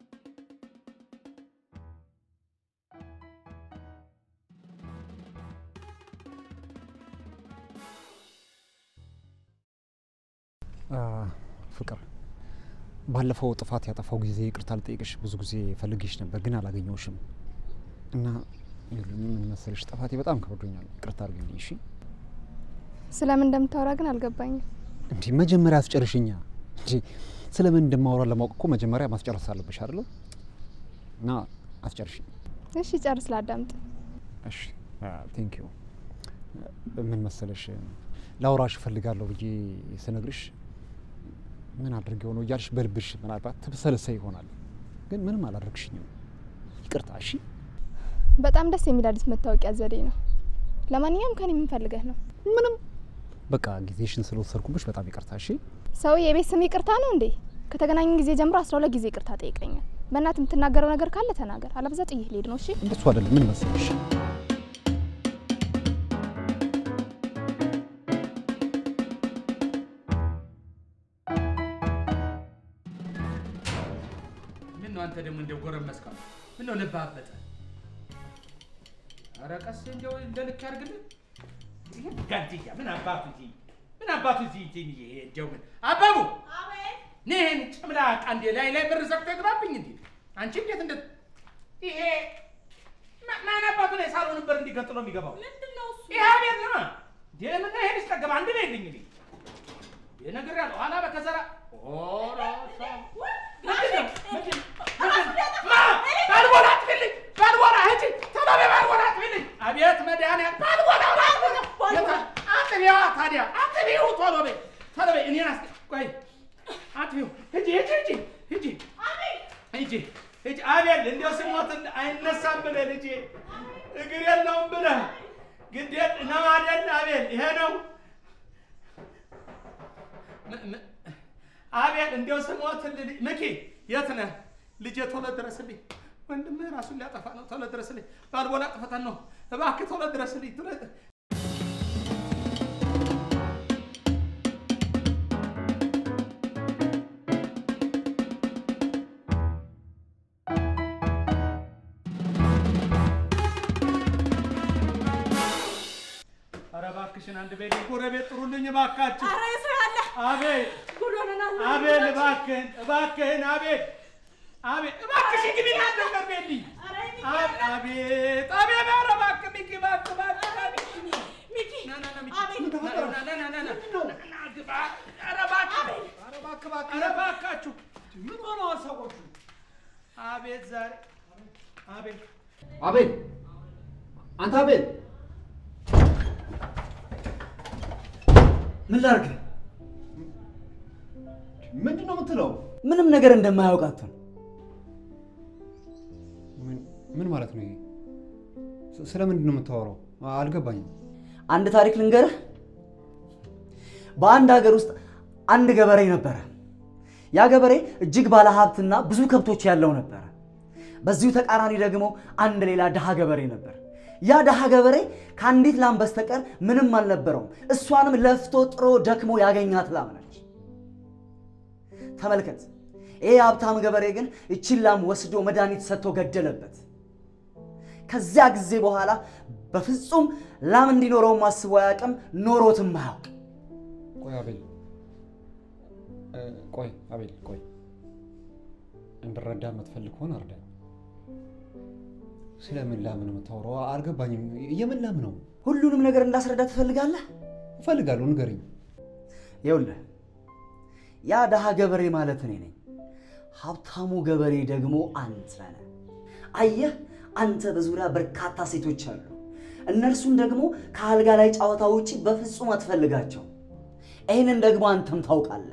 S5: ፍቅር ባለፈው ጥፋት ያጠፋው ጊዜ ይቅርታ ልጠይቅሽ ብዙ ጊዜ ፈልጌሽ ነበር፣ ግን አላገኘሁሽም እና ይኸውልሽ ምን መሰለሽ ጥፋቴ በጣም ከብዶኛል። ይቅርታ አድርግልኝ እሺ።
S10: ስለምን እንደምታወራ ግን አልገባኝም።
S5: እንዲህ መጀመሪያ አስጨርሽኛ እንጂ ስለምን እንደማወራ ለማወቅ እኮ መጀመሪያ ማስጨረስ አለብሽ አይደለም? እና አስጨርሽኝ።
S10: እሺ ጨርስ፣ ላዳምጥ።
S5: እሺ ቴንክ ዩ። ምን መሰለሽ ላውራሽ እፈልጋለሁ ብዬ ስነግርሽ ምን አድርጌው ነው እያልሽ በልብሽ ምናልባት ትብሰለሰይ ይሆናል፣ ግን ምንም አላደርግሽኝም። ይቅርታ እሺ።
S10: በጣም ደስ የሚል አዲስ መታወቂያ ዘዴ ነው። ለማንኛውም ከኔ ምን ፈልገህ ነው?
S5: ምንም በቃ ጊዜሽን ስለወሰድኩብሽ በጣም ይቅርታ እሺ።
S10: ሰው የቤት ስም ይቅርታ ነው እንዴ? ከተገናኘን ጊዜ ጀምሮ አስራ ሁለት ጊዜ ይቅርታ ጠይቀኛል። በእናት የምትናገረው ነገር ካለ ተናገር፣ አለበዛ ጥዬህ ልሄድ ነው። እሺ
S2: እንደሱ አይደለም። ምን መሰለሽ
S1: ምን ነው አንተ ደግሞ እንደው ጎረመስከው? ምን ነው ልብህ አበጠ? ኧረ ቀስ እንደው እንደ ልክ ያድርግልህ። ይሄ ጋንቲያ ምን አባቱ እዚህ ምን አባቱ እዚህ እዚህ ይሄ እንደው ምን አባቡ ነህ ይሄን ጭምላቃ እንዴ ላይ ላይ ብር ዘግቶ ይግባብኝ እንዴ? አንቺ እንዴት እንደ ይሄ ማ- ማን አባቱ ላይ ሳሎን በር እንዲገጥሎ የሚገባው
S8: ምንድነው እሱ?
S1: ይሄ አቤት ነው እንዴ? ምን ነው ይሄን እስከገባ አንድ ላይ ልኝ እንዴ? የነገር ያለው ኋላ በከሰራ ኦራ ምንድነው ምንድነው ማ ባልቦላ አትብልኝ ባልቦላ ሂጂ ቶሎ በይ ባልቦላ አትብልኝ አቤት መድኃኒዓለም ባልቦላ አጥቢዋ ታዲያ አጥቢው ቶሎ በይ ቶሎ በይ እኔን አስ ቆይ አጥቢው ሂጂ ሂጂ ሂጂ ሂጂ ሂጂ ሂጂ አቤል እንዲያው ስሞት አይነሳም ብለህ ልጄ እግር የለውም ብለህ ግዴት ነው አይደል አቤል ይሄ ነው ም- ም- አቤል እንዲያው ስሞትልህ ምኪ የት ነህ ልጄ ቶሎ ድረስልኝ ወንድምህ ራሱን ሊያጠፋ ነው ቶሎ ድረስልኝ ባልቦላ ጥፈተን ነው እባክህ ቶሎ ድረስልኝ ቶሎ ኧረ እባክሽን አንድ ቤት ጎረቤት ጥሩልኝ እባካችሁ።
S8: ኧረ የሰው ያለ
S1: አቤል
S8: ጉድ ሆነናል።
S1: አቤል እባክህን እባክህን አቤል አቤል እባክሽን ግቢና ነገር ቤልኝ አብ- አቤት አቤት ኧረ እባክህ ሚኪ እባክህ እባክህ እባክህ
S8: ሚኪ
S1: ና ና ና ሚኪ
S8: አቤል
S1: ና ና ና ና ና ና ና ግባ ኧረ እባክህ ኧረ እባክህ እባክህ ኧረ እባካችሁ ምን ሆነዋል ሰዎቹ? አቤት ዛሬ አቤል
S2: አቤል አንተ አቤል
S4: ምን ላርግ?
S2: ምንድን ነው የምትለው?
S4: ምንም ነገር እንደማያውቃቱን
S2: ምን- ምን ማለት ነው ይሄ? ስ- ስለምንድን ነው የምታወራው? አ- አልገባኝም።
S4: አንድ ታሪክ ልንገርህ። በአንድ ሀገር ውስጥ አንድ ገበሬ ነበረ። ያ ገበሬ እጅግ ባለ ሀብትና ብዙ ከብቶች ያለው ነበረ። በዚሁ ተቃራኒ ደግሞ አንድ ሌላ ድሃ ገበሬ ነበር። ያ ድሃ ገበሬ ከአንዲት ላም በስተቀር ምንም አልነበረውም። እሷንም ለፍቶ ጥሮ ደክሞ ያገኛት ላም ነች። ተመልከት። ይህ ሀብታም ገበሬ ግን እቺን ላም ወስዶ መድኃኒት ሰጥቶ ገደለበት። ከዚያ ጊዜ በኋላ በፍጹም ላም እንዲኖረውም አስቦ አያውቅም፣ ኖሮትም አያውቅ።
S2: ቆይ አቤል እ፣ ቆይ አቤል ቆይ እንድረዳ የምትፈልግ ከሆነ እርዳኝ። ስለምን ላም ነው የምታወራው? አልገባኝም። የምን ላም ነው?
S4: ሁሉንም ነገር እንዳስረዳ ትፈልጋለህ?
S2: እፈልጋለሁ፣ ንገረኝ።
S4: ይኸውልህ ያ ድሃ ገበሬ ማለት እኔ ነኝ። ሀብታሙ ገበሬ ደግሞ አንተ ነህ። አየህ፣ አንተ በዙሪያ በርካታ ሴቶች አሉ። እነርሱን ደግሞ ከአልጋ ላይ ጨዋታ ውጪ በፍጹም አትፈልጋቸው። ይህንን ደግሞ አንተም ታውቃለህ።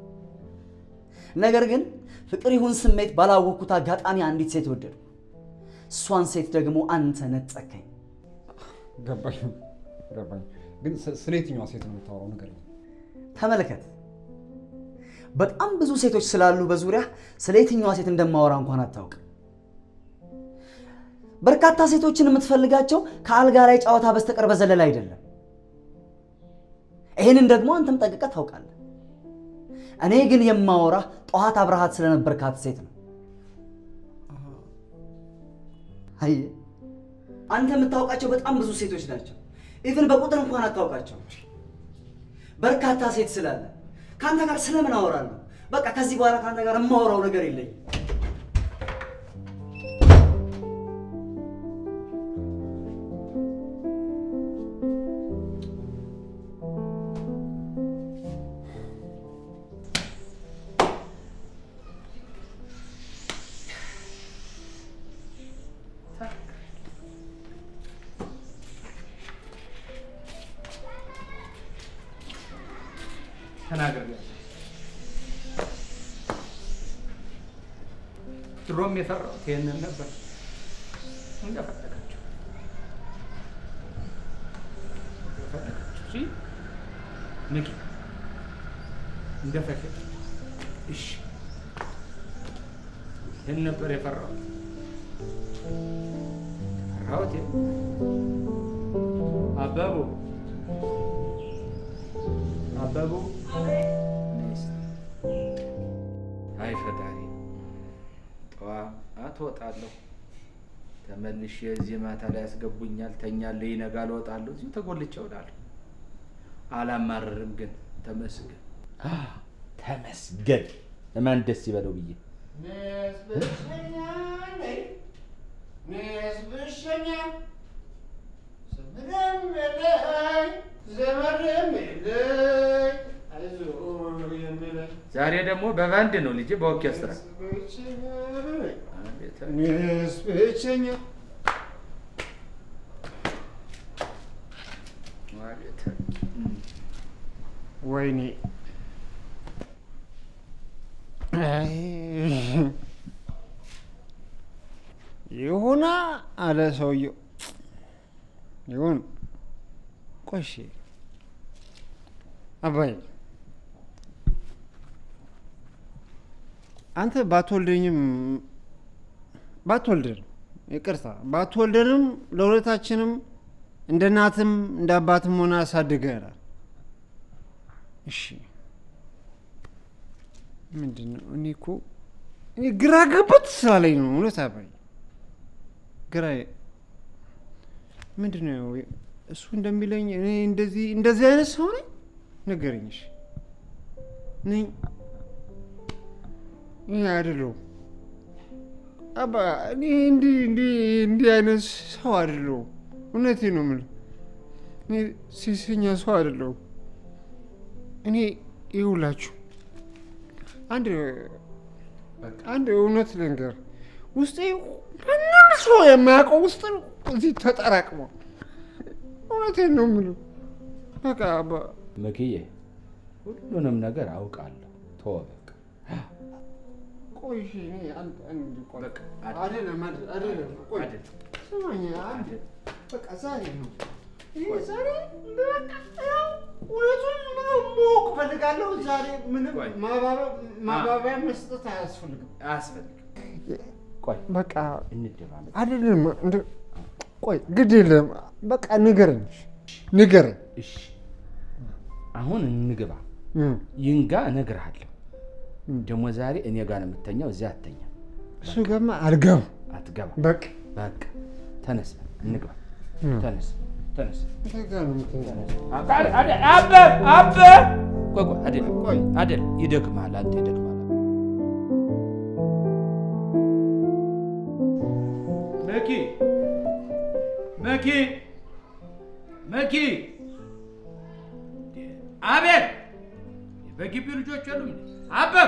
S4: ነገር ግን ፍቅር ይሁን ስሜት ባላወቅኩት አጋጣሚ አንዲት ሴት ወደድኩ። እሷን ሴት ደግሞ አንተ ነጠቀኝ።
S2: ገባኝ ገባኝ። ግን ስ- ስለ የትኛዋ ሴት ነው የምታወራው? ንገረኝ።
S4: ተመልከት፣ በጣም ብዙ ሴቶች ስላሉ በዙሪያ ስለ የትኛዋ ሴት እንደማወራ እንኳን አታውቅ። በርካታ ሴቶችን የምትፈልጋቸው ከአልጋ ላይ ጨዋታ በስተቀር በዘለል አይደለም። ይህንን ደግሞ አንተም ጠንቅቀህ ታውቃለህ። እኔ ግን የማወራ ጠዋት አብረሃት ስለነበርካት ሴት ነው። አየህ፣ አንተ የምታውቃቸው በጣም ብዙ ሴቶች ናቸው። ኢቭን በቁጥር እንኳን አታውቃቸው። በርካታ ሴት ስላለ ከአንተ ጋር ስለምን አወራለሁ? በቃ ከዚህ በኋላ ከአንተ ጋር የማወራው ነገር የለኝም።
S1: ተናግሬያለሁ። ድሮም የፈራሁት ይሄንን ነበር። እንደፈለጋችሁ እንደፈለጋችሁ። እሺ ንቂ፣ እንደፈለግ እሺ ይህን ነበር የፈራሁት የፈራሁት ይሄን። አበቡ አበቡ አይ ፈጣሪ ጠዋት እወጣለሁ ተመልሼ እዚህ ማታ ላይ ያስገቡኛል ተኛለሁ ይነጋል እወጣለሁ እዚሁ ተጎልቼ እውላለሁ አላማርርም ግን ተመስገን አ፣ ተመስገን ለማን ደስ ይበለው ብዬ ዛሬ ደግሞ በባንድ ነው ልጄ በኦርኬስትራ አቤት አቤት
S2: ወይኔ አይ፣ ይሁና አለ ሰውየው። ይሁን ቆሽ አባይ አንተ ባትወልደኝም ባትወልደን ይቅርታ ባትወልደንም ለሁለታችንም እንደ እናትም እንደ አባትም ሆነ አሳድገናል። እሺ ምንድን ነው? እኔ እኮ እኔ ግራ ገባት ስላለኝ ነው እውነት አባይ ግራ ምንድን ነው እሱ እንደሚለኝ እኔ እንደዚህ እንደዚህ አይነት ሰው ነኝ? ንገረኝ። እሺ ነኝ ይህ አይደለሁም አባ እኔ እንዲህ እንዲህ እንዲህ አይነት ሰው አይደለሁም። እውነቴን ነው የምልህ። እኔ ሴሰኛ ሰው አይደለሁም። እኔ ይውላችሁ አንድ አንድ እውነት ልንገር፣ ውስጤ ማንም ሰው የማያውቀው ውስጥ እዚህ ተጠራቅሞ እውነቴን ነው የምልህ። በቃ አባ
S1: ምክዬ ሁሉንም ነገር አውቃለሁ ተወው በቃ
S2: ቆይ እሺ፣ እኔ አንድ አንድ ቆይ አይደለም አይደለም አይደለም፣ ቆይ ስማኝ፣ አንድ በቃ ዛሬ ነው ይሄ ዛሬ በቃ ያው እውነቱን ምንም ማወቅ እፈልጋለሁ። ዛሬ ምንም ማባበ- ማባቢያ መስጠት አያስፈልግም።
S1: አያስፈልግም። ቆይ
S2: በቃ
S1: እንደማመጥ
S2: አይደለም እንደ ቆይ ግድ የለም በቃ ንገረኝ፣ ንገረኝ።
S1: እሺ አሁን እንግባ። ይንጋ እነግርሃለሁ። ደግሞ ዛሬ እኔ ጋር ነው የምተኛው፣ እዚያ አተኛ።
S2: እሱ ጋማ አልገባም።
S1: አትገባ።
S2: በቃ
S1: በቃ ተነስ፣ እንግባ።
S2: እም።
S1: ተነስ፣ ተነስ።
S2: እሱ ጋር ነው የምትተኛው።
S1: አበ አበ ቆይ ቆይ፣ አይደለም ቆይ፣ አይደለም ይደክማል፣ አንተ ይደክማል። መኪ መኪ መኪ፣ አቤት! በግቢው ልጆች የሉም እንዴ? አበብ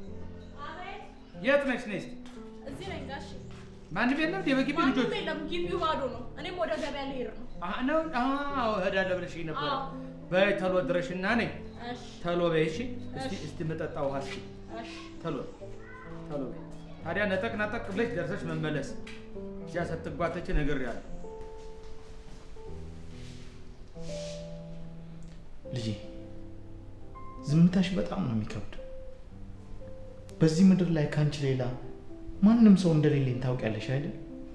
S1: የት ነች? ነይ እስኪ።
S8: እዚህ ነኝ ጋሽ።
S1: ማንም የለም እንዴ? በግቢው ልጆች
S8: ማንም የለም፣ ግቢው ባዶ ነው። እኔም ወደ ገበያ ልሄድ ነው።
S1: አህ ነው አዎ፣ እሄዳለሁ ብለሽኝ ነበረ።
S8: አዎ።
S1: በይ ተሎ ድረሽና ነይ
S8: እሺ፣
S1: ተሎ በይ። እሺ እስቲ
S8: እሺ።
S1: እስቲ መጠጣ ውሃ እስኪ
S8: እሺ።
S1: ተሎ ተሎ በይ። ታዲያ ነጠቅ ነጠቅ ብለሽ ደርሰሽ መመለስ እዚያ ስትጓተች ነግሬያለሁ።
S7: ልጄ ዝምታሽ በጣም ነው የሚከብደው። በዚህ ምድር ላይ ከአንቺ ሌላ ማንም ሰው እንደሌለኝ ታውቂያለሽ አይደል?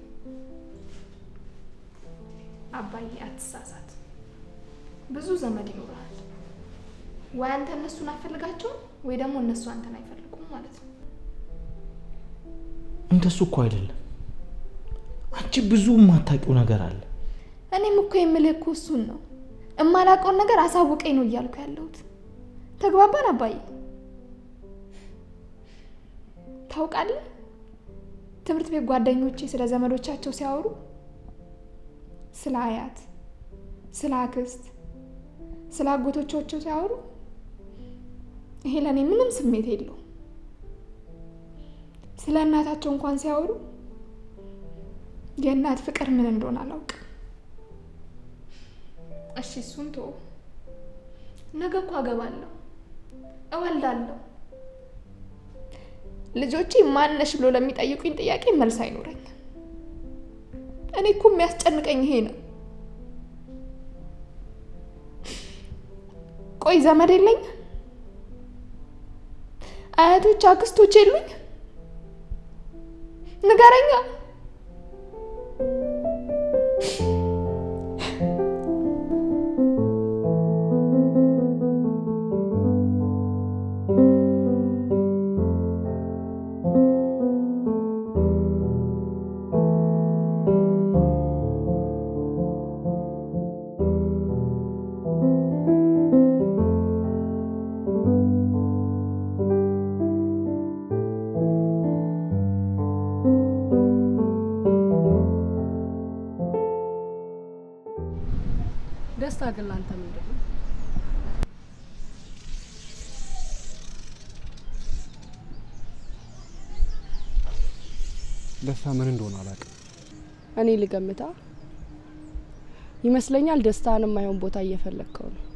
S10: አባዬ አትሳሳት። ብዙ ዘመድ ይኖራል። ወይ አንተ እነሱን አትፈልጋቸውም ወይ ደግሞ እነሱ አንተን አይፈልጉም ማለት ነው።
S7: እንደሱ እኮ አይደለም። አንቺ ብዙ የማታውቂው ነገር አለ።
S10: እኔም እኮ የምልህ እኮ እሱን ነው። እማላውቀውን ነገር አሳውቀኝ ነው እያልኩ ያለሁት። ተግባባን አባዬ? ታውቃለህ፣ ትምህርት ቤት ጓደኞቼ ስለ ዘመዶቻቸው ሲያወሩ ስለ አያት፣ ስለ አክስት፣ ስለ አጎቶቻቸው ሲያወሩ ይሄ ለእኔ ምንም ስሜት የለውም። ስለ እናታቸው እንኳን ሲያወሩ የእናት ፍቅር ምን እንደሆነ አላውቅም። እሺ እሱን ተወው። ነገ እኮ አገባለሁ፣ እወልዳለሁ። ልጆቼ ማነሽ ብሎ ለሚጠይቁኝ ጥያቄ መልስ አይኖረኝም። እኔ እኮ የሚያስጨንቀኝ ይሄ ነው። ቆይ ዘመድ የለኝ? አያቶች፣ አክስቶች የሉኝ? ንገረኛ።
S11: ደስታ ግን ላንተ ምንድን ነው?
S5: ደስታ ምን እንደሆነ አላውቅም።
S11: እኔ ልገምታ ይመስለኛል ደስታን የማይሆን ቦታ እየፈለግከው ነው።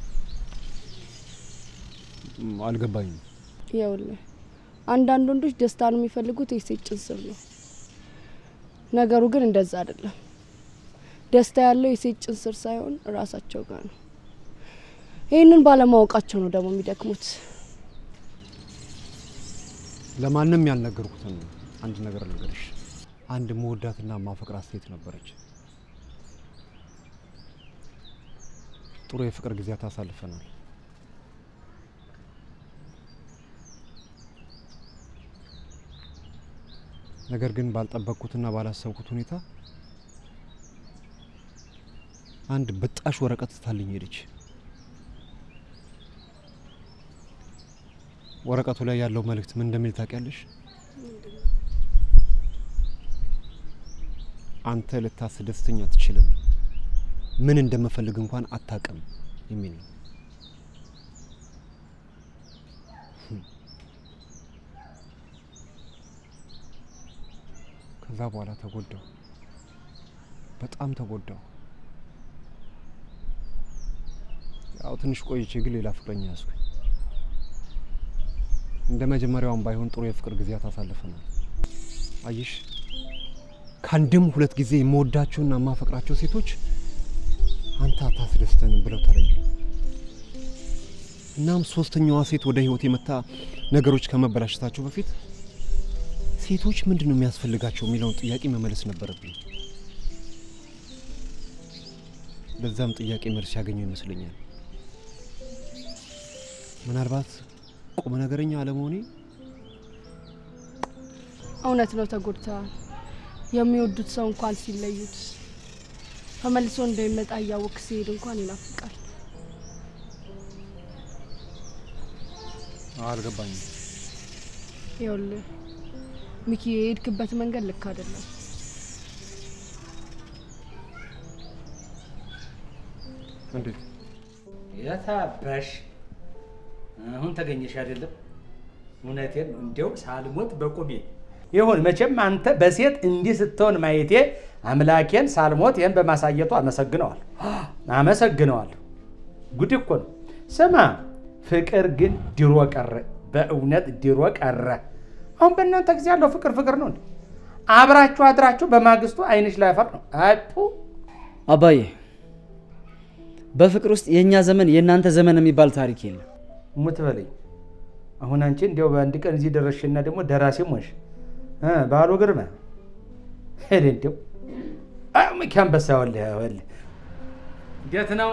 S5: ም፣ አልገባኝም።
S11: ይኸውልህ አንዳንድ ወንዶች ደስታን የሚፈልጉት የሴት ጭን ስር ነው። ነገሩ ግን እንደዛ አይደለም። ደስታ ያለው የሴት ጭን ስር ሳይሆን እራሳቸው ጋር ነው። ይህንን ባለማወቃቸው ነው ደግሞ የሚደክሙት።
S5: ለማንም ያልነገርኩትን አንድ ነገር ልንገርሽ። አንድ መወዳትና ማፈቅራት ሴት ነበረች። ጥሩ የፍቅር ጊዜያት አሳልፈናል። ነገር ግን ባልጠበቅኩትና ባላሰብኩት ሁኔታ አንድ ብጣሽ ወረቀት ትታልኝ ሄደች። ወረቀቱ ላይ ያለው መልእክት ምን እንደሚል ታውቂያለሽ? አንተ ልታስደስተኝ አትችልም፣ ምን እንደምፈልግ እንኳን አታውቅም የሚል ነው። ከዛ በኋላ ተጎዳው፣ በጣም ተጎዳው። ያው ትንሽ ቆይቼ ግን ሌላ ፍቅረኛ ያዝኩኝ። እንደ መጀመሪያውም ባይሆን ጥሩ የፍቅር ጊዜያት አሳልፈናል። አየሽ ከአንድም ሁለት ጊዜ የምወዳቸውና የማፈቅራቸው ሴቶች አንተ አታስደስተንም ብለው ተለዩ። እናም ሶስተኛዋ ሴት ወደ ህይወት የመታ ነገሮች ከመበላሸታቸው በፊት ሴቶች ምንድን ነው የሚያስፈልጋቸው የሚለውን ጥያቄ መመለስ ነበረብኝ። በዛም ጥያቄ መልስ ያገኘው ይመስለኛል። ምናልባት ቁም ነገረኛ አለመሆኔ
S11: እውነት ነው፣ ተጎድተዋል። የሚወዱት ሰው እንኳን ሲለዩት ተመልሶ እንደሚመጣ እያወቅ ሲሄድ እንኳን ይናፍቃል።
S5: አልገባኝም።
S11: ይኸውልህ ሚኪ፣ የሄድክበት መንገድ ልክ አይደለም።
S5: እንዴት
S1: የታባሽ አሁን ተገኘሽ አይደለም? እውነቴን ነው። እንዲያው ሳልሞት በቁሜ ይሁን። መቼም አንተ በሴት እንዲህ ስትሆን ማየቴ አምላኬን ሳልሞት ይህን በማሳየቱ አመሰግነዋል አመሰግነዋለሁ። ጉድ እኮ ነው። ስማ፣ ፍቅር ግን ድሮ ቀረ። በእውነት ድሮ ቀረ። አሁን በእናንተ ጊዜ ያለው ፍቅር ፍቅር ነው እንዴ? አብራችሁ አድራችሁ በማግስቱ አይንሽ ላይ አፈር ነው። አፑ
S4: አባዬ በፍቅር ውስጥ የእኛ ዘመን የእናንተ ዘመን የሚባል ታሪክ የለም።
S1: ሙት በለኝ። አሁን አንቺ እንዲያው በአንድ ቀን እዚህ ደረስሽና ደግሞ ደራሲም ሆንሽ እ ባሉ ግርማ ሄደ እንዲያው ሚኪ አንበሳ ወልህ ወልህ እንዴት ነው?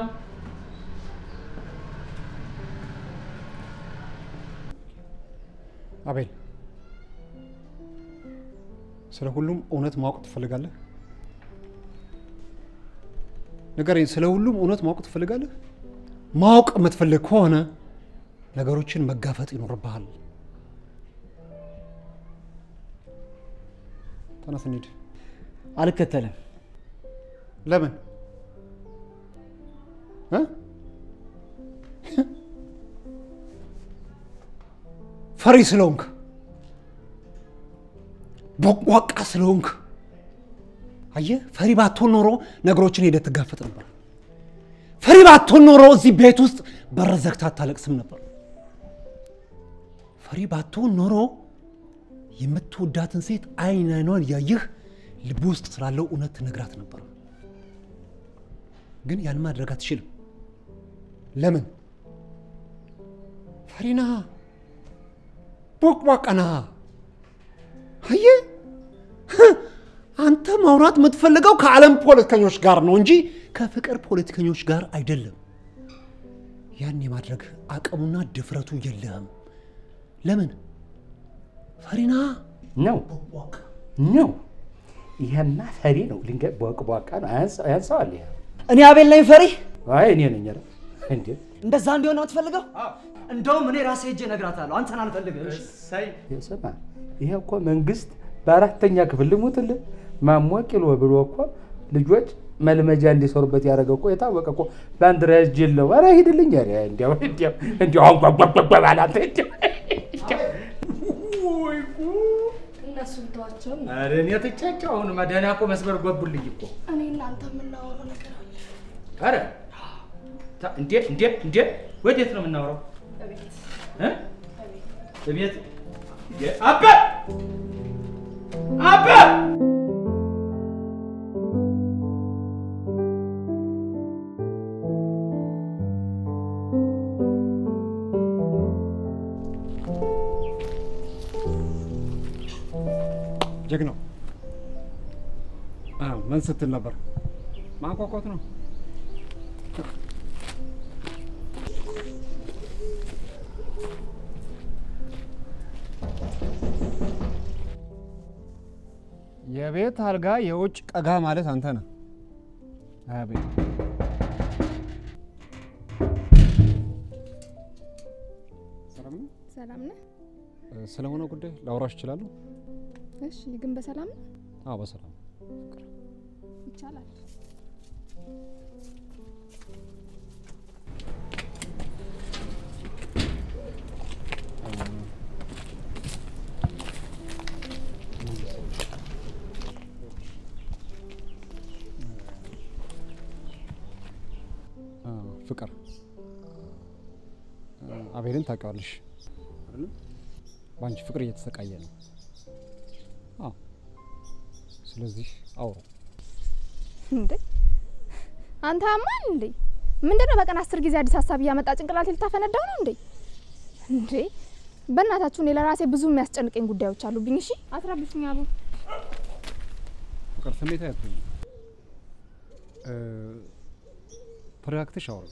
S5: አቤል፣ ስለ ሁሉም እውነት ማወቅ ትፈልጋለህ? ንገረኝ። ስለ ሁሉም እውነት ማወቅ ትፈልጋለህ? ማወቅ የምትፈልግ ከሆነ ነገሮችን መጋፈጥ ይኖርብሃል። ተነስ እንሂድ።
S4: አልከተልም።
S5: ለምን እ? ፈሪ ስለሆንክ ቦቋቃ ስለሆንክ። አየህ፣ ፈሪ ባትሆን ኖሮ ነገሮችን ሄደህ ትጋፈጥ ነበር። ፈሪ ባትሆን ኖሮ እዚህ ቤት ውስጥ በር ዘግተህ አታለቅስም ነበር። ፈሪ ባትሆን ኖሮ የምትወዳትን ሴት አይን አይኗን እያየህ ልብ ውስጥ ስላለው እውነት ትነግራት ነበር። ግን ያን ማድረግ አትችልም። ለምን? ፈሪ ነሃ፣ ቦቅቧቃ ነሃ። አየህ፣
S2: አንተ ማውራት የምትፈልገው ከዓለም ፖለቲከኞች ጋር ነው እንጂ ከፍቅር ፖለቲከኞች ጋር አይደለም። ያን የማድረግ አቅሙና ድፍረቱ የለህም። ለምን? ፈሪና
S1: ነው ነው። ይሄማ ፈሪ ነው። ልንገ- በወቅ በዋቃ ነው። አያንስ- ያንሰዋል። ይሄ
S4: እኔ አቤል ነኝ ፈሪ።
S1: አይ እኔ ነኝ። ኧረ እንዴ
S4: እንደዛ እንዲሆን ነው የምትፈልገው? እንደውም እኔ ራሴ ሄጄ እነግራታለሁ። አንተን አልፈልግም። እሺ?
S1: ስማ፣ ይሄ እኮ መንግስት በአራተኛ ክፍል ልሙትልህ ማሞ ቂሎ ብሎ እኮ ልጆች መልመጃ እንዲሰሩበት ያደረገው እኮ የታወቀ እኮ ባንዲራ ያስጀለው። ኧረ ሂድልኝ። ኧረ እንዲያው እንዲያው እንዲያው አሁን ጓጓጓጓ ባላንተ እንዲያው
S11: እነሱን ተዋቸው።
S1: ኧረ እኔ ትቻቸው አሁን መድኃኒያ እኮ መስመር ገቡልኝ እኮ
S11: እኔ እናንተ የምናወራው ነገር አለ።
S1: ኧረ ታ- እንዴ እንዴ እንዴ ወዴት ነው የምናወራው?
S11: እቤት
S1: እ? እቤት እንዴ አባ አባ
S5: ጀግናው አዎ፣ ምን ስትል ነበር? ማንኳኳት ነው። የቤት አልጋ የውጭ ቀጋ ማለት አንተ ነህ። አቤት ሰላም ነው።
S10: ሰላም ነህ?
S5: ስለሆነ ጉዳይ ላውራሽ እችላለሁ?
S10: እሺ፣ ግን በሰላም ነው?
S5: አዎ በሰላም
S10: ይቻላል።
S5: አ፣ ፍቅር አ፣ አቤልን ታውቂዋለሽ አይደል? በአንቺ ፍቅር እየተሰቃየ ነው። አዎ። ስለዚህ አውሩ።
S10: እንዴ አንተ አማን እንዴ ምንድነው በቀን አስር ጊዜ አዲስ ሀሳብ እያመጣ ጭንቅላቴ ልታፈነዳው ነው እንዴ? እንዴ በእናታችሁ እኔ ለራሴ ብዙ የሚያስጨንቀኝ ጉዳዮች አሉብኝ። እሺ አትረብሹኝ አቡ።
S5: ፍቅር ስሜት አያትኝ ተረጋግተሽ አውሩ።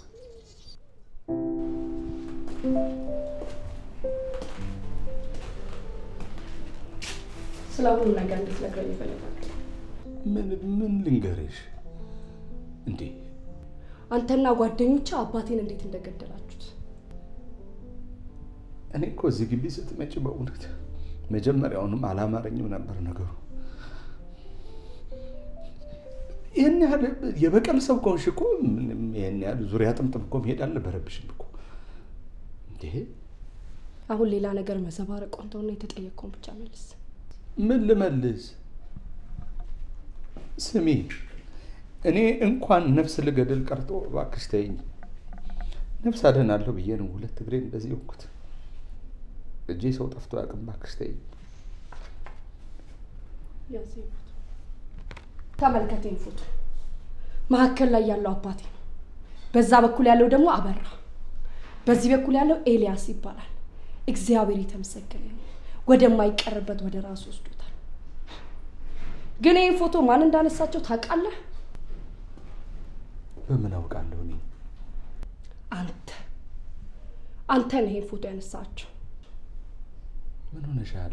S11: ስለ ሁሉ ነገር እንድትነግረኝ ይፈልጋል።
S1: ምን ምን ልንገርሽ እንዴ?
S11: አንተና ጓደኞች አባቴን እንዴት እንደገደላችሁት
S1: እኔ እኮ እዚህ ግቢ ስትመጪ በእውነት መጀመሪያውንም አላማረኝም ነበር ነገሩ። ይህን ያህል የበቀል ሰው ከሆንሽ እኮ ምንም ይህን ያህል ዙሪያ ጥምጥም እኮ መሄድ አልነበረብሽም እኮ እንዴ።
S11: አሁን ሌላ ነገር መዘባረቅ ቆንተውና የተጠየቀውን ብቻ መልስ።
S1: ምን ልመልስ? ስሚ፣ እኔ እንኳን ነፍስ ልገድል ቀርቶ እባክሽ ተይኝ። ነፍስ አድናለሁ ብዬ ነው ሁለት እግሬን እንደዚህ ወኩት። እጄ ሰው ጠፍቶ አያውቅም። እባክሽ ተይኝ።
S11: ያዘኝ ፎቶ ተመልከተኝ። ፎቶ መካከል ላይ ያለው አባቴ ነው። በዛ በኩል ያለው ደግሞ አበራ፣ በዚህ በኩል ያለው ኤልያስ ይባላል። እግዚአብሔር የተመሰገነ ነው። ወደማይቀርበት ወደ ራሱ ወስዶታል። ግን ይህን ፎቶ ማን እንዳነሳቸው ታውቃለህ?
S1: በምን አውቃለሁ እኔ?
S11: አንተ አንተ ነህ ይህን ፎቶ ያነሳቸው።
S1: ምን ሆነሻል?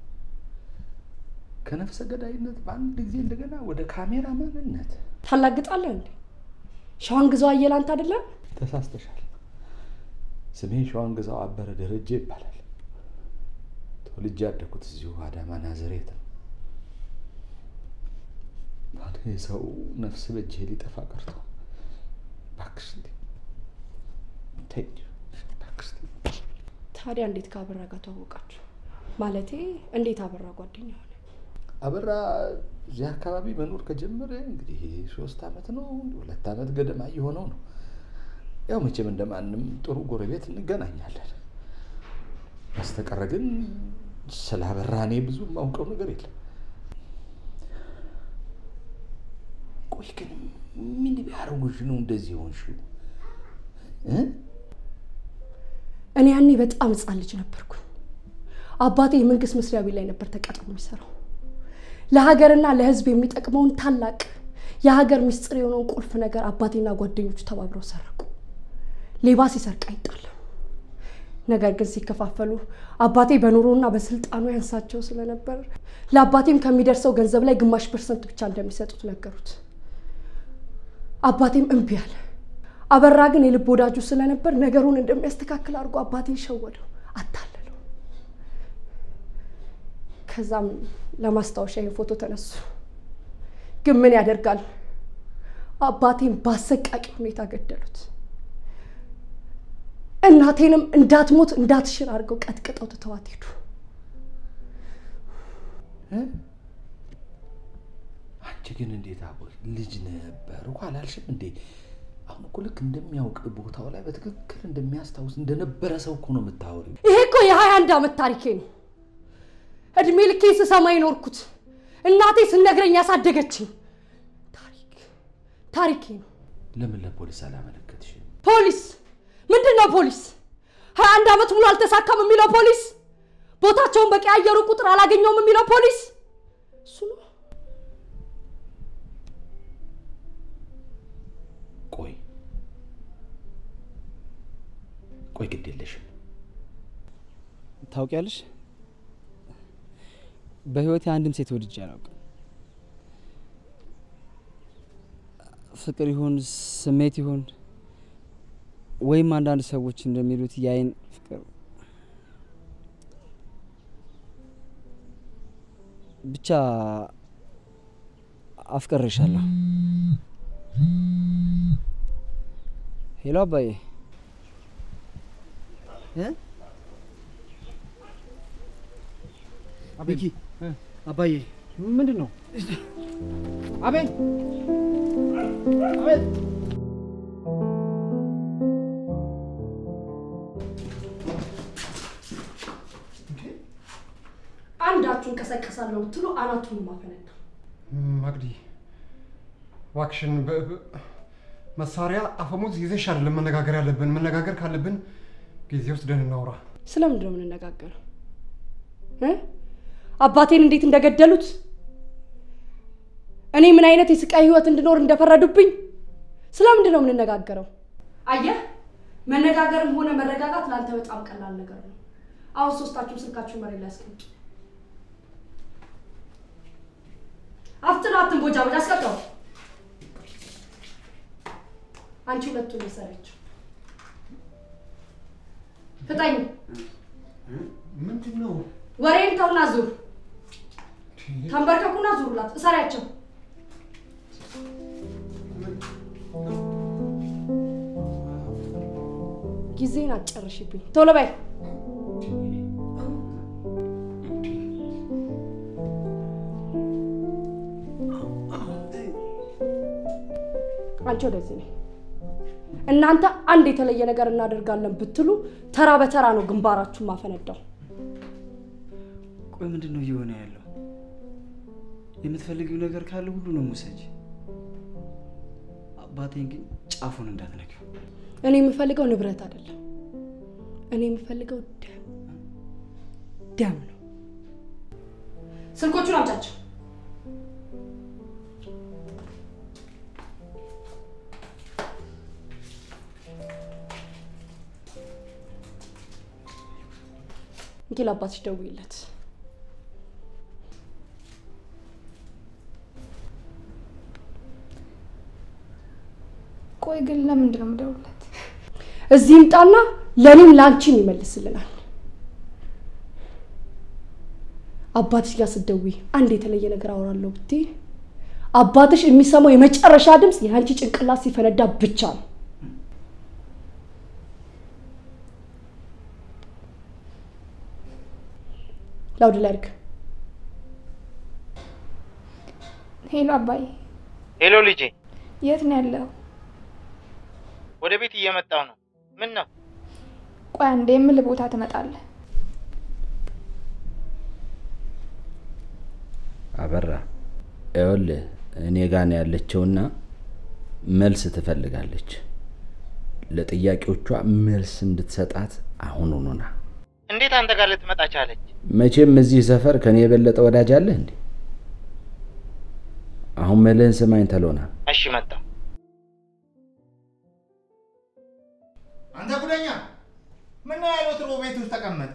S1: ከነፍሰ ገዳይነት በአንድ ጊዜ እንደገና ወደ ካሜራ ማንነት
S11: ታላግጣለህ እንዴ? ሸዋን ግዛው አየለ አንተ አይደለም?
S1: ተሳስተሻል። ስሜ ሸዋን ግዛው አበረ ደረጀ ይባላል። ተወልጄ ያደኩት እዚሁ አዳማ ናዝሬት ነው። ታዲያ የሰው ነፍስ በእጄ ሊጠፋ ቀርቶ እባክሽ እንዴ ተይኝ፣ እባክሽ ተይኝ።
S11: ታዲያ እንዴት ከአበራ ጋር ተዋወቃችሁ? ማለቴ እንዴት አበራ ጓደኛ ሆነ?
S1: አበራ እዚህ አካባቢ መኖር ከጀመረ እንግዲህ ሶስት አመት ነው ሁለት አመት ገደማ እየሆነው ነው። ያው መቼም እንደማንም ጥሩ ጎረቤት እንገናኛለን። በስተቀረ ግን ስለ አበራ እኔ ብዙ የማውቀው ነገር የለም። ቆይ ግን ምን ቢያደርጉሽ ነው እንደዚህ ሆንሽው? እ?
S11: እኔ ያኔ በጣም ህፃን ልጅ ነበርኩኝ። አባቴ የመንግስት መስሪያ ቤት ላይ ነበር ተቀጥሮ የሚሰራው። ለሀገርና ለሕዝብ የሚጠቅመውን ታላቅ የሀገር ምስጢር የሆነውን ቁልፍ ነገር አባቴና ጓደኞቹ ተባብረው ሰረቁ። ሌባ ሲሰርቅ አይጣልም። ነገር ግን ሲከፋፈሉ አባቴ በኑሮና በስልጣኑ ያንሳቸው ስለነበር ለአባቴም ከሚደርሰው ገንዘብ ላይ ግማሽ ፐርሰንት ብቻ እንደሚሰጡት ነገሩት። አባቴም እምቢ አለ። አበራ ግን የልብ ወዳጁ ስለነበር ነገሩን እንደሚያስተካክል አድርጎ አባቴን ሸወደው፣ አታለለው። ከዛም ለማስታወሻ ይህን ፎቶ ተነሱ። ግን ምን ያደርጋል አባቴን በአሰቃቂ ሁኔታ ገደሉት። እናቴንም እንዳትሞት እንዳትሽር አድርገው ቀጥቅጠው ትተዋት ሄዱ።
S1: አንቺ ግን እንዴት አቦይ ልጅ ነበር እኮ አላልሽም እንዴ? አሁን እኮ ልክ እንደሚያውቅ ቦታው ላይ በትክክል እንደሚያስታውስ እንደነበረ ሰው እኮ ነው የምታወሪው።
S11: ይሄ እኮ የሀያ አንድ ዓመት ታሪኬ ነው። እድሜ ልኬ ስሰማ የኖርኩት እናቴ ስነግረኝ ያሳደገችኝ ታሪክ ታሪኬ ነው።
S1: ለምን ለፖሊስ አላመለከትሽም?
S11: ፖሊስ ምንድን ነው ፖሊስ? ሀያ አንድ ዓመት ሙሉ አልተሳካም የሚለው ፖሊስ? ቦታቸውን በቀያየሩ ቁጥር አላገኘውም የሚለው ፖሊስ? እሱ ነው።
S1: ቆይ ቆይ፣ ግድ የለሽም
S12: ታውቂያለሽ፣ በህይወቴ አንድም ሴት ወድጄ አላውቅም። ፍቅር ይሁን ስሜት ይሁን ወይም አንዳንድ ሰዎች እንደሚሉት የአይን ፍቅር ብቻ አፍቅሬሻለሁ። ሄሎ አባዬ እ
S13: ሚኪ አባዬ
S12: ምንድን ነው?
S13: አቤል አቤል
S11: አንዳችሁ እንቀሰቀሳለሁ ብትሉ አናቱን ማፈነዳ
S2: ማግዲ እባክሽን በ- በ- መሳሪያ አፈሙዝ ይዘሽ አይደለም መነጋገር ያለብን። መነጋገር ካለብን ጊዜ ወስደን እናውራ።
S11: ስለምንድን ነው የምንነጋገረው? እ? አባቴን እንዴት እንደገደሉት እኔ ምን አይነት የስቃይ ህይወት እንድኖር እንደፈረዱብኝ ስለምንድን ነው የምንነጋገረው? አየህ፣ መነጋገርም ሆነ መረጋጋት ለአንተ በጣም ቀላል ነገር ነው። አሁን ሶስታችሁም ስልካችሁን መሬት ላይ አስቀምጡ። አፍጥኑ፣ አትንቦጫቦጭ፣ አስቀምጠው። አንቺ ሁለቱን መሰሪያቸው ፍጠኝ።
S2: ምንድን ነው?
S11: ወሬን ተውና ዙር። ተንበርከኩና ዙሩላት፣ እሰሪያቸው። ጊዜን አትጨርሽብኝ፣ ቶሎ በይ። አንቺ ወደዚህ ነይ። እናንተ አንድ የተለየ ነገር እናደርጋለን ብትሉ ተራ በተራ ነው ግንባራችሁን ማፈነዳው።
S12: ቆይ ምንድን ነው እየሆነ ያለው? የምትፈልጊው ነገር ካለ ሁሉንም ውሰጅ። አባቴን ግን ጫፉን እንዳትነኪው።
S11: እኔ የምፈልገው ንብረት አይደለም። እኔ የምፈልገው ደም ደም ነው። ስልኮቹን አምጫቸው። እንኪ ለአባትሽ ደውይለት።
S10: ቆይ ግን ለምንድን ነው የምደውልለት?
S11: እዚህ ይምጣና ለእኔም ለአንቺም ይመልስልናል። አባትሽ ጋር ስትደውይ አንድ የተለየ ነገር አወራለሁ ብትይ አባትሽ የሚሰማው የመጨረሻ ድምፅ የአንቺ ጭንቅላት ሲፈነዳ ብቻ ነው። ላውድ ላይ አድርግ።
S10: ሄሎ አባዬ፣
S14: ሄሎ ልጄ፣
S10: የት ነው ያለው?
S14: ወደ ቤት እየመጣው ነው። ምን ነው?
S10: ቆይ አንዴ የምልህ ቦታ ትመጣለህ።
S1: አበራ ይኸውልህ እኔ ጋ ነው ያለችውና መልስ ትፈልጋለች። ለጥያቄዎቿ መልስ እንድትሰጣት አሁን ሆኖና
S14: እንዴት አንተ ጋር ልትመጣ ቻለች?
S1: መቼም እዚህ ሰፈር ከኔ የበለጠ ወዳጅ አለህ እንዴ? አሁን መልህን ስማኝ ተሎና።
S14: እሺ መጣሁ።
S7: አንተ ጉደኛ ምን ነው ያለው? ትሮ ቤት ውስጥ ተቀመጥ።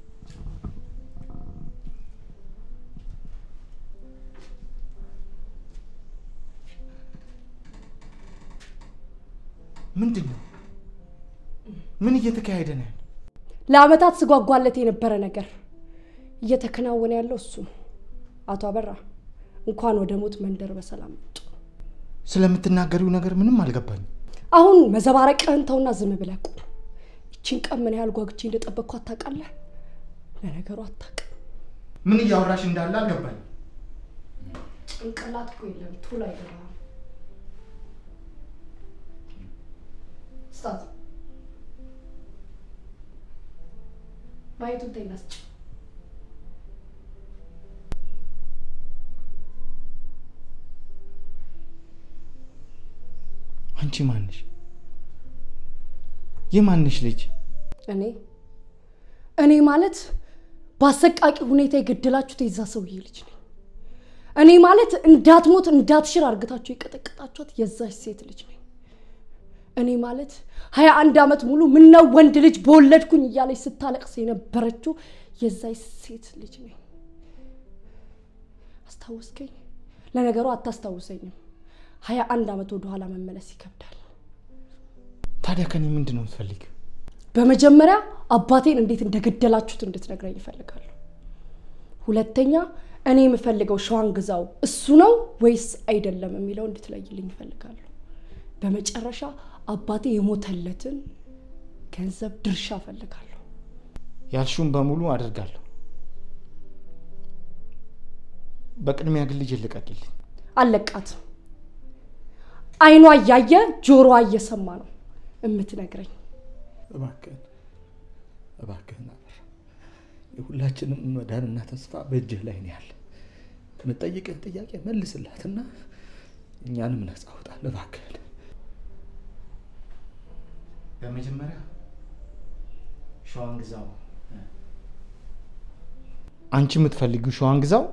S7: ምንድን ነው? ምን እየተካሄደ ነው?
S11: ለአመታት ስጓጓለት የነበረ ነገር እየተከናወነ ያለው እሱ ነው። አቶ አበራ እንኳን ወደ ሞት መንደር በሰላም መጡ።
S7: ስለምትናገሪው ነገር ምንም አልገባኝም።
S11: አሁን መዘባረቅህን ተውና ዝም ብለህ ቁም። ይቺን ቀን ምን ያህል ጓጉቼ እንደጠበቅኳት ታውቃለህ? ለነገሩ አታውቅም።
S7: ምን እያወራሽ እንዳለ አልገባኝም።
S11: ጭንቅላት እኮ የለም ቶሎ አይገባም። ስታት ማየቱን ተይና ስጭ።
S7: አንቺ ማንሽ? የማንሽ ልጅ?
S11: እኔ እኔ ማለት በአሰቃቂ ሁኔታ የገደላችሁት የዛ ሰውዬ ልጅ ነኝ። እኔ ማለት እንዳትሞት እንዳትሽር አርግታችሁ የቀጠቀጣችኋት የዛች ሴት ልጅ ነኝ። እኔ ማለት ሀያ አንድ ዓመት ሙሉ ምነው ወንድ ልጅ በወለድኩኝ እያለች ስታለቅስ የነበረችው የዛች ሴት ልጅ ነኝ። አስታወስከኝ? ለነገሩ አታስታውሰኝም። ሀያ አንድ ዓመት ወደኋላ መመለስ ይከብዳል።
S7: ታዲያ ከኔ ምንድን ነው የምትፈልጊው?
S11: በመጀመሪያ አባቴን እንዴት እንደገደላችሁት እንድትነግረኝ ይፈልጋለሁ። ሁለተኛ እኔ የምፈልገው ሸዋን ግዛው እሱ ነው ወይስ አይደለም የሚለው እንድትለይልኝ ይፈልጋለሁ። በመጨረሻ አባቴ የሞተለትን ገንዘብ ድርሻ እፈልጋለሁ።
S7: ያልሽውን በሙሉ አደርጋለሁ። በቅድሚያ ግን ልጅ ልቀቂልኝ።
S11: አለቃትም። አይኗ እያየ ጆሮዋ እየሰማ ነው የምትነግረኝ።
S1: እባክህን እባክህን አበራ፣ የሁላችንም መዳንና ተስፋ በእጅህ ላይ ነው ያለ። የምጠይቅህን ጥያቄ መልስላትና እኛንም ነፃ አውጣን እባክህን።
S7: በመጀመሪያ ሸዋን ግዛው። አንቺ የምትፈልጊው ሸዋን ግዛው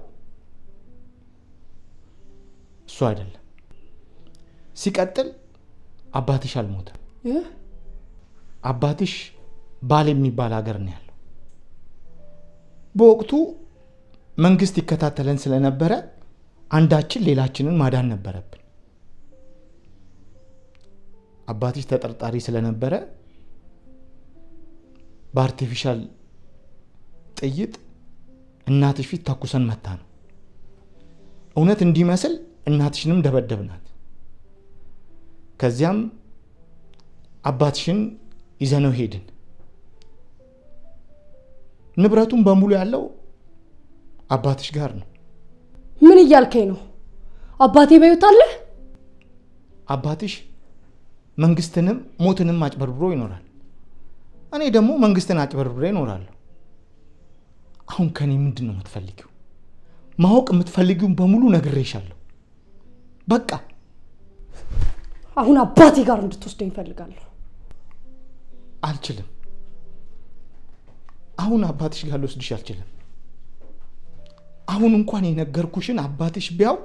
S7: እሱ አይደለም። ሲቀጥል አባትሽ አልሞተም።
S11: እህ?
S7: አባትሽ ባል የሚባል ሀገር ነው ያለው። በወቅቱ መንግስት ይከታተለን ስለነበረ አንዳችን ሌላችንን ማዳን ነበረብን። አባትሽ ተጠርጣሪ ስለነበረ በአርቲፊሻል ጥይት እናትሽ ፊት ተኩሰን መታ ነው። እውነት እንዲመስል እናትሽንም ደበደብናት። ከዚያም አባትሽን ይዘነው ሄድን። ንብረቱን በሙሉ ያለው አባትሽ ጋር ነው።
S11: ምን እያልከኝ ነው? አባቴ በሕይወት አለ?
S7: አባትሽ መንግስትንም ሞትንም አጭበርብሮ ይኖራል። እኔ ደግሞ መንግስትን አጭበርብሬ ይኖራለሁ። አሁን ከኔ ምንድን ነው የምትፈልጊው? ማወቅ የምትፈልጊውን በሙሉ ነግሬሻለሁ። በቃ
S11: አሁን አባቴ ጋር እንድትወስደኝ እፈልጋለሁ።
S7: አልችልም። አሁን አባትሽ ጋር ልወስድሽ አልችልም። አሁን እንኳን የነገርኩሽን አባትሽ ቢያውቅ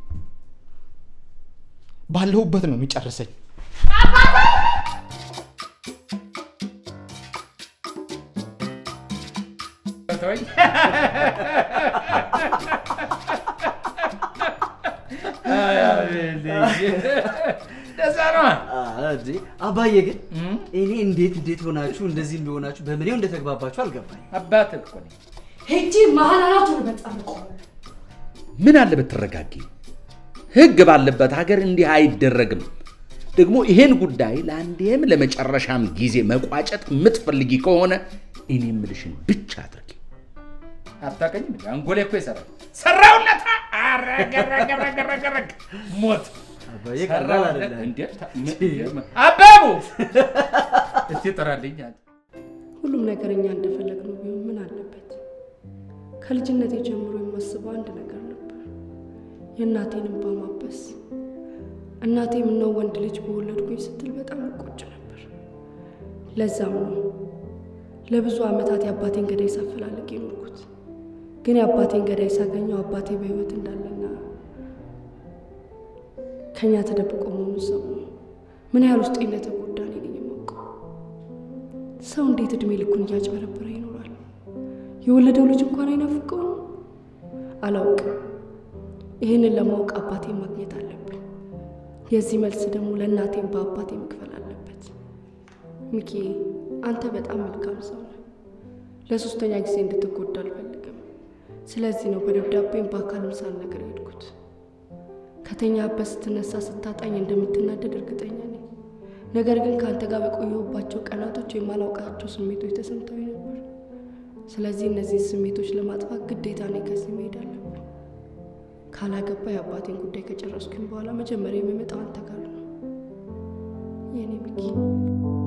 S7: ባለሁበት ነው የሚጨርሰኝ።
S1: ደዛ ነዋ።
S12: እንዴ አባዬ ግን እኔ እንዴት እንዴት ሆናችሁ እንደዚህ እንደሆናችሁ በምኔው እንደተግባባችሁ አልገባኝ።
S1: አባትህ እኮ ነኝ።
S11: ሄጂ መሀል አናቱን በጠርቆ
S1: ምን አለ ብትረጋጊ። ህግ ባለበት ሀገር እንዲህ አይደረግም። ደግሞ ይሄን ጉዳይ ለአንዴም ለመጨረሻም ጊዜ መቋጨት የምትፈልጊ ከሆነ እኔ የምልሽን ብቻ አድርጊ። አታውቅኝም እንዴ? አንጎሌ እኮ ይሰራል። ሰራውለታ አረገረገረገረገረግ ሞት
S12: አባዬ ቀላል አይደለም።
S1: እንዴ ታ- ምን- አባቡ እስቲ ጥራልኝ አንተ።
S11: ሁሉም ነገር እኛ እንደፈለግነው ቢሆን ምን አለበት? ከልጅነቴ ጀምሮ የማስበው አንድ ነገር ነበር፣ የእናቴን እንባ ማበስ። እናቴ ምነው ወንድ ልጅ በወለድኩኝ ስትል በጣም እቆጭ ነበር። ለዛም ነው ለብዙ ዓመታት የአባቴን ገዳይ ሳፈላልግ የኖርኩት። ግን የአባቴን ገዳይ ሳገኘው አባቴ በህይወት እንዳለና ከእኛ ተደብቆ መሆኑን ሰሙ ምን ያህል ውስጤ እንደተጎዳ እኔ ነኝ የማውቀው። ሰው እንዴት እድሜ ልኩን እያጭበረበረ ይኖራል? የወለደው ልጅ እንኳን አይናፍቀው? አላውቅም። ይህንን ለማወቅ አባቴን ማግኘት አለብኝ። የዚህ መልስ ደግሞ ለእናቴም በአባቴ መክፈል አለበት። ሚኪ፣ አንተ በጣም መልካም ሰው ነህ። ለሶስተኛ ጊዜ እንድትጎዳ አልፈልግም። ስለዚህ ነው በደብዳቤም በአካልም ሳልነግር የሄድኩት። ከተኛበት ስትነሳ ስታጣኝ እንደምትናደድ እርግጠኛ ነኝ። ነገር ግን ከአንተ ጋር በቆየሁባቸው ቀናቶች የማላውቃቸው ስሜቶች ተሰምተውኝ ነበር። ስለዚህ እነዚህ ስሜቶች ለማጥፋት ግዴታ እኔ ከዚህ መሄድ አለብን። ካላገባ የአባቴን ጉዳይ ከጨረስኩኝ በኋላ መጀመሪያ የሚመጣው አንተ ጋር ነው የኔ ሚኪ።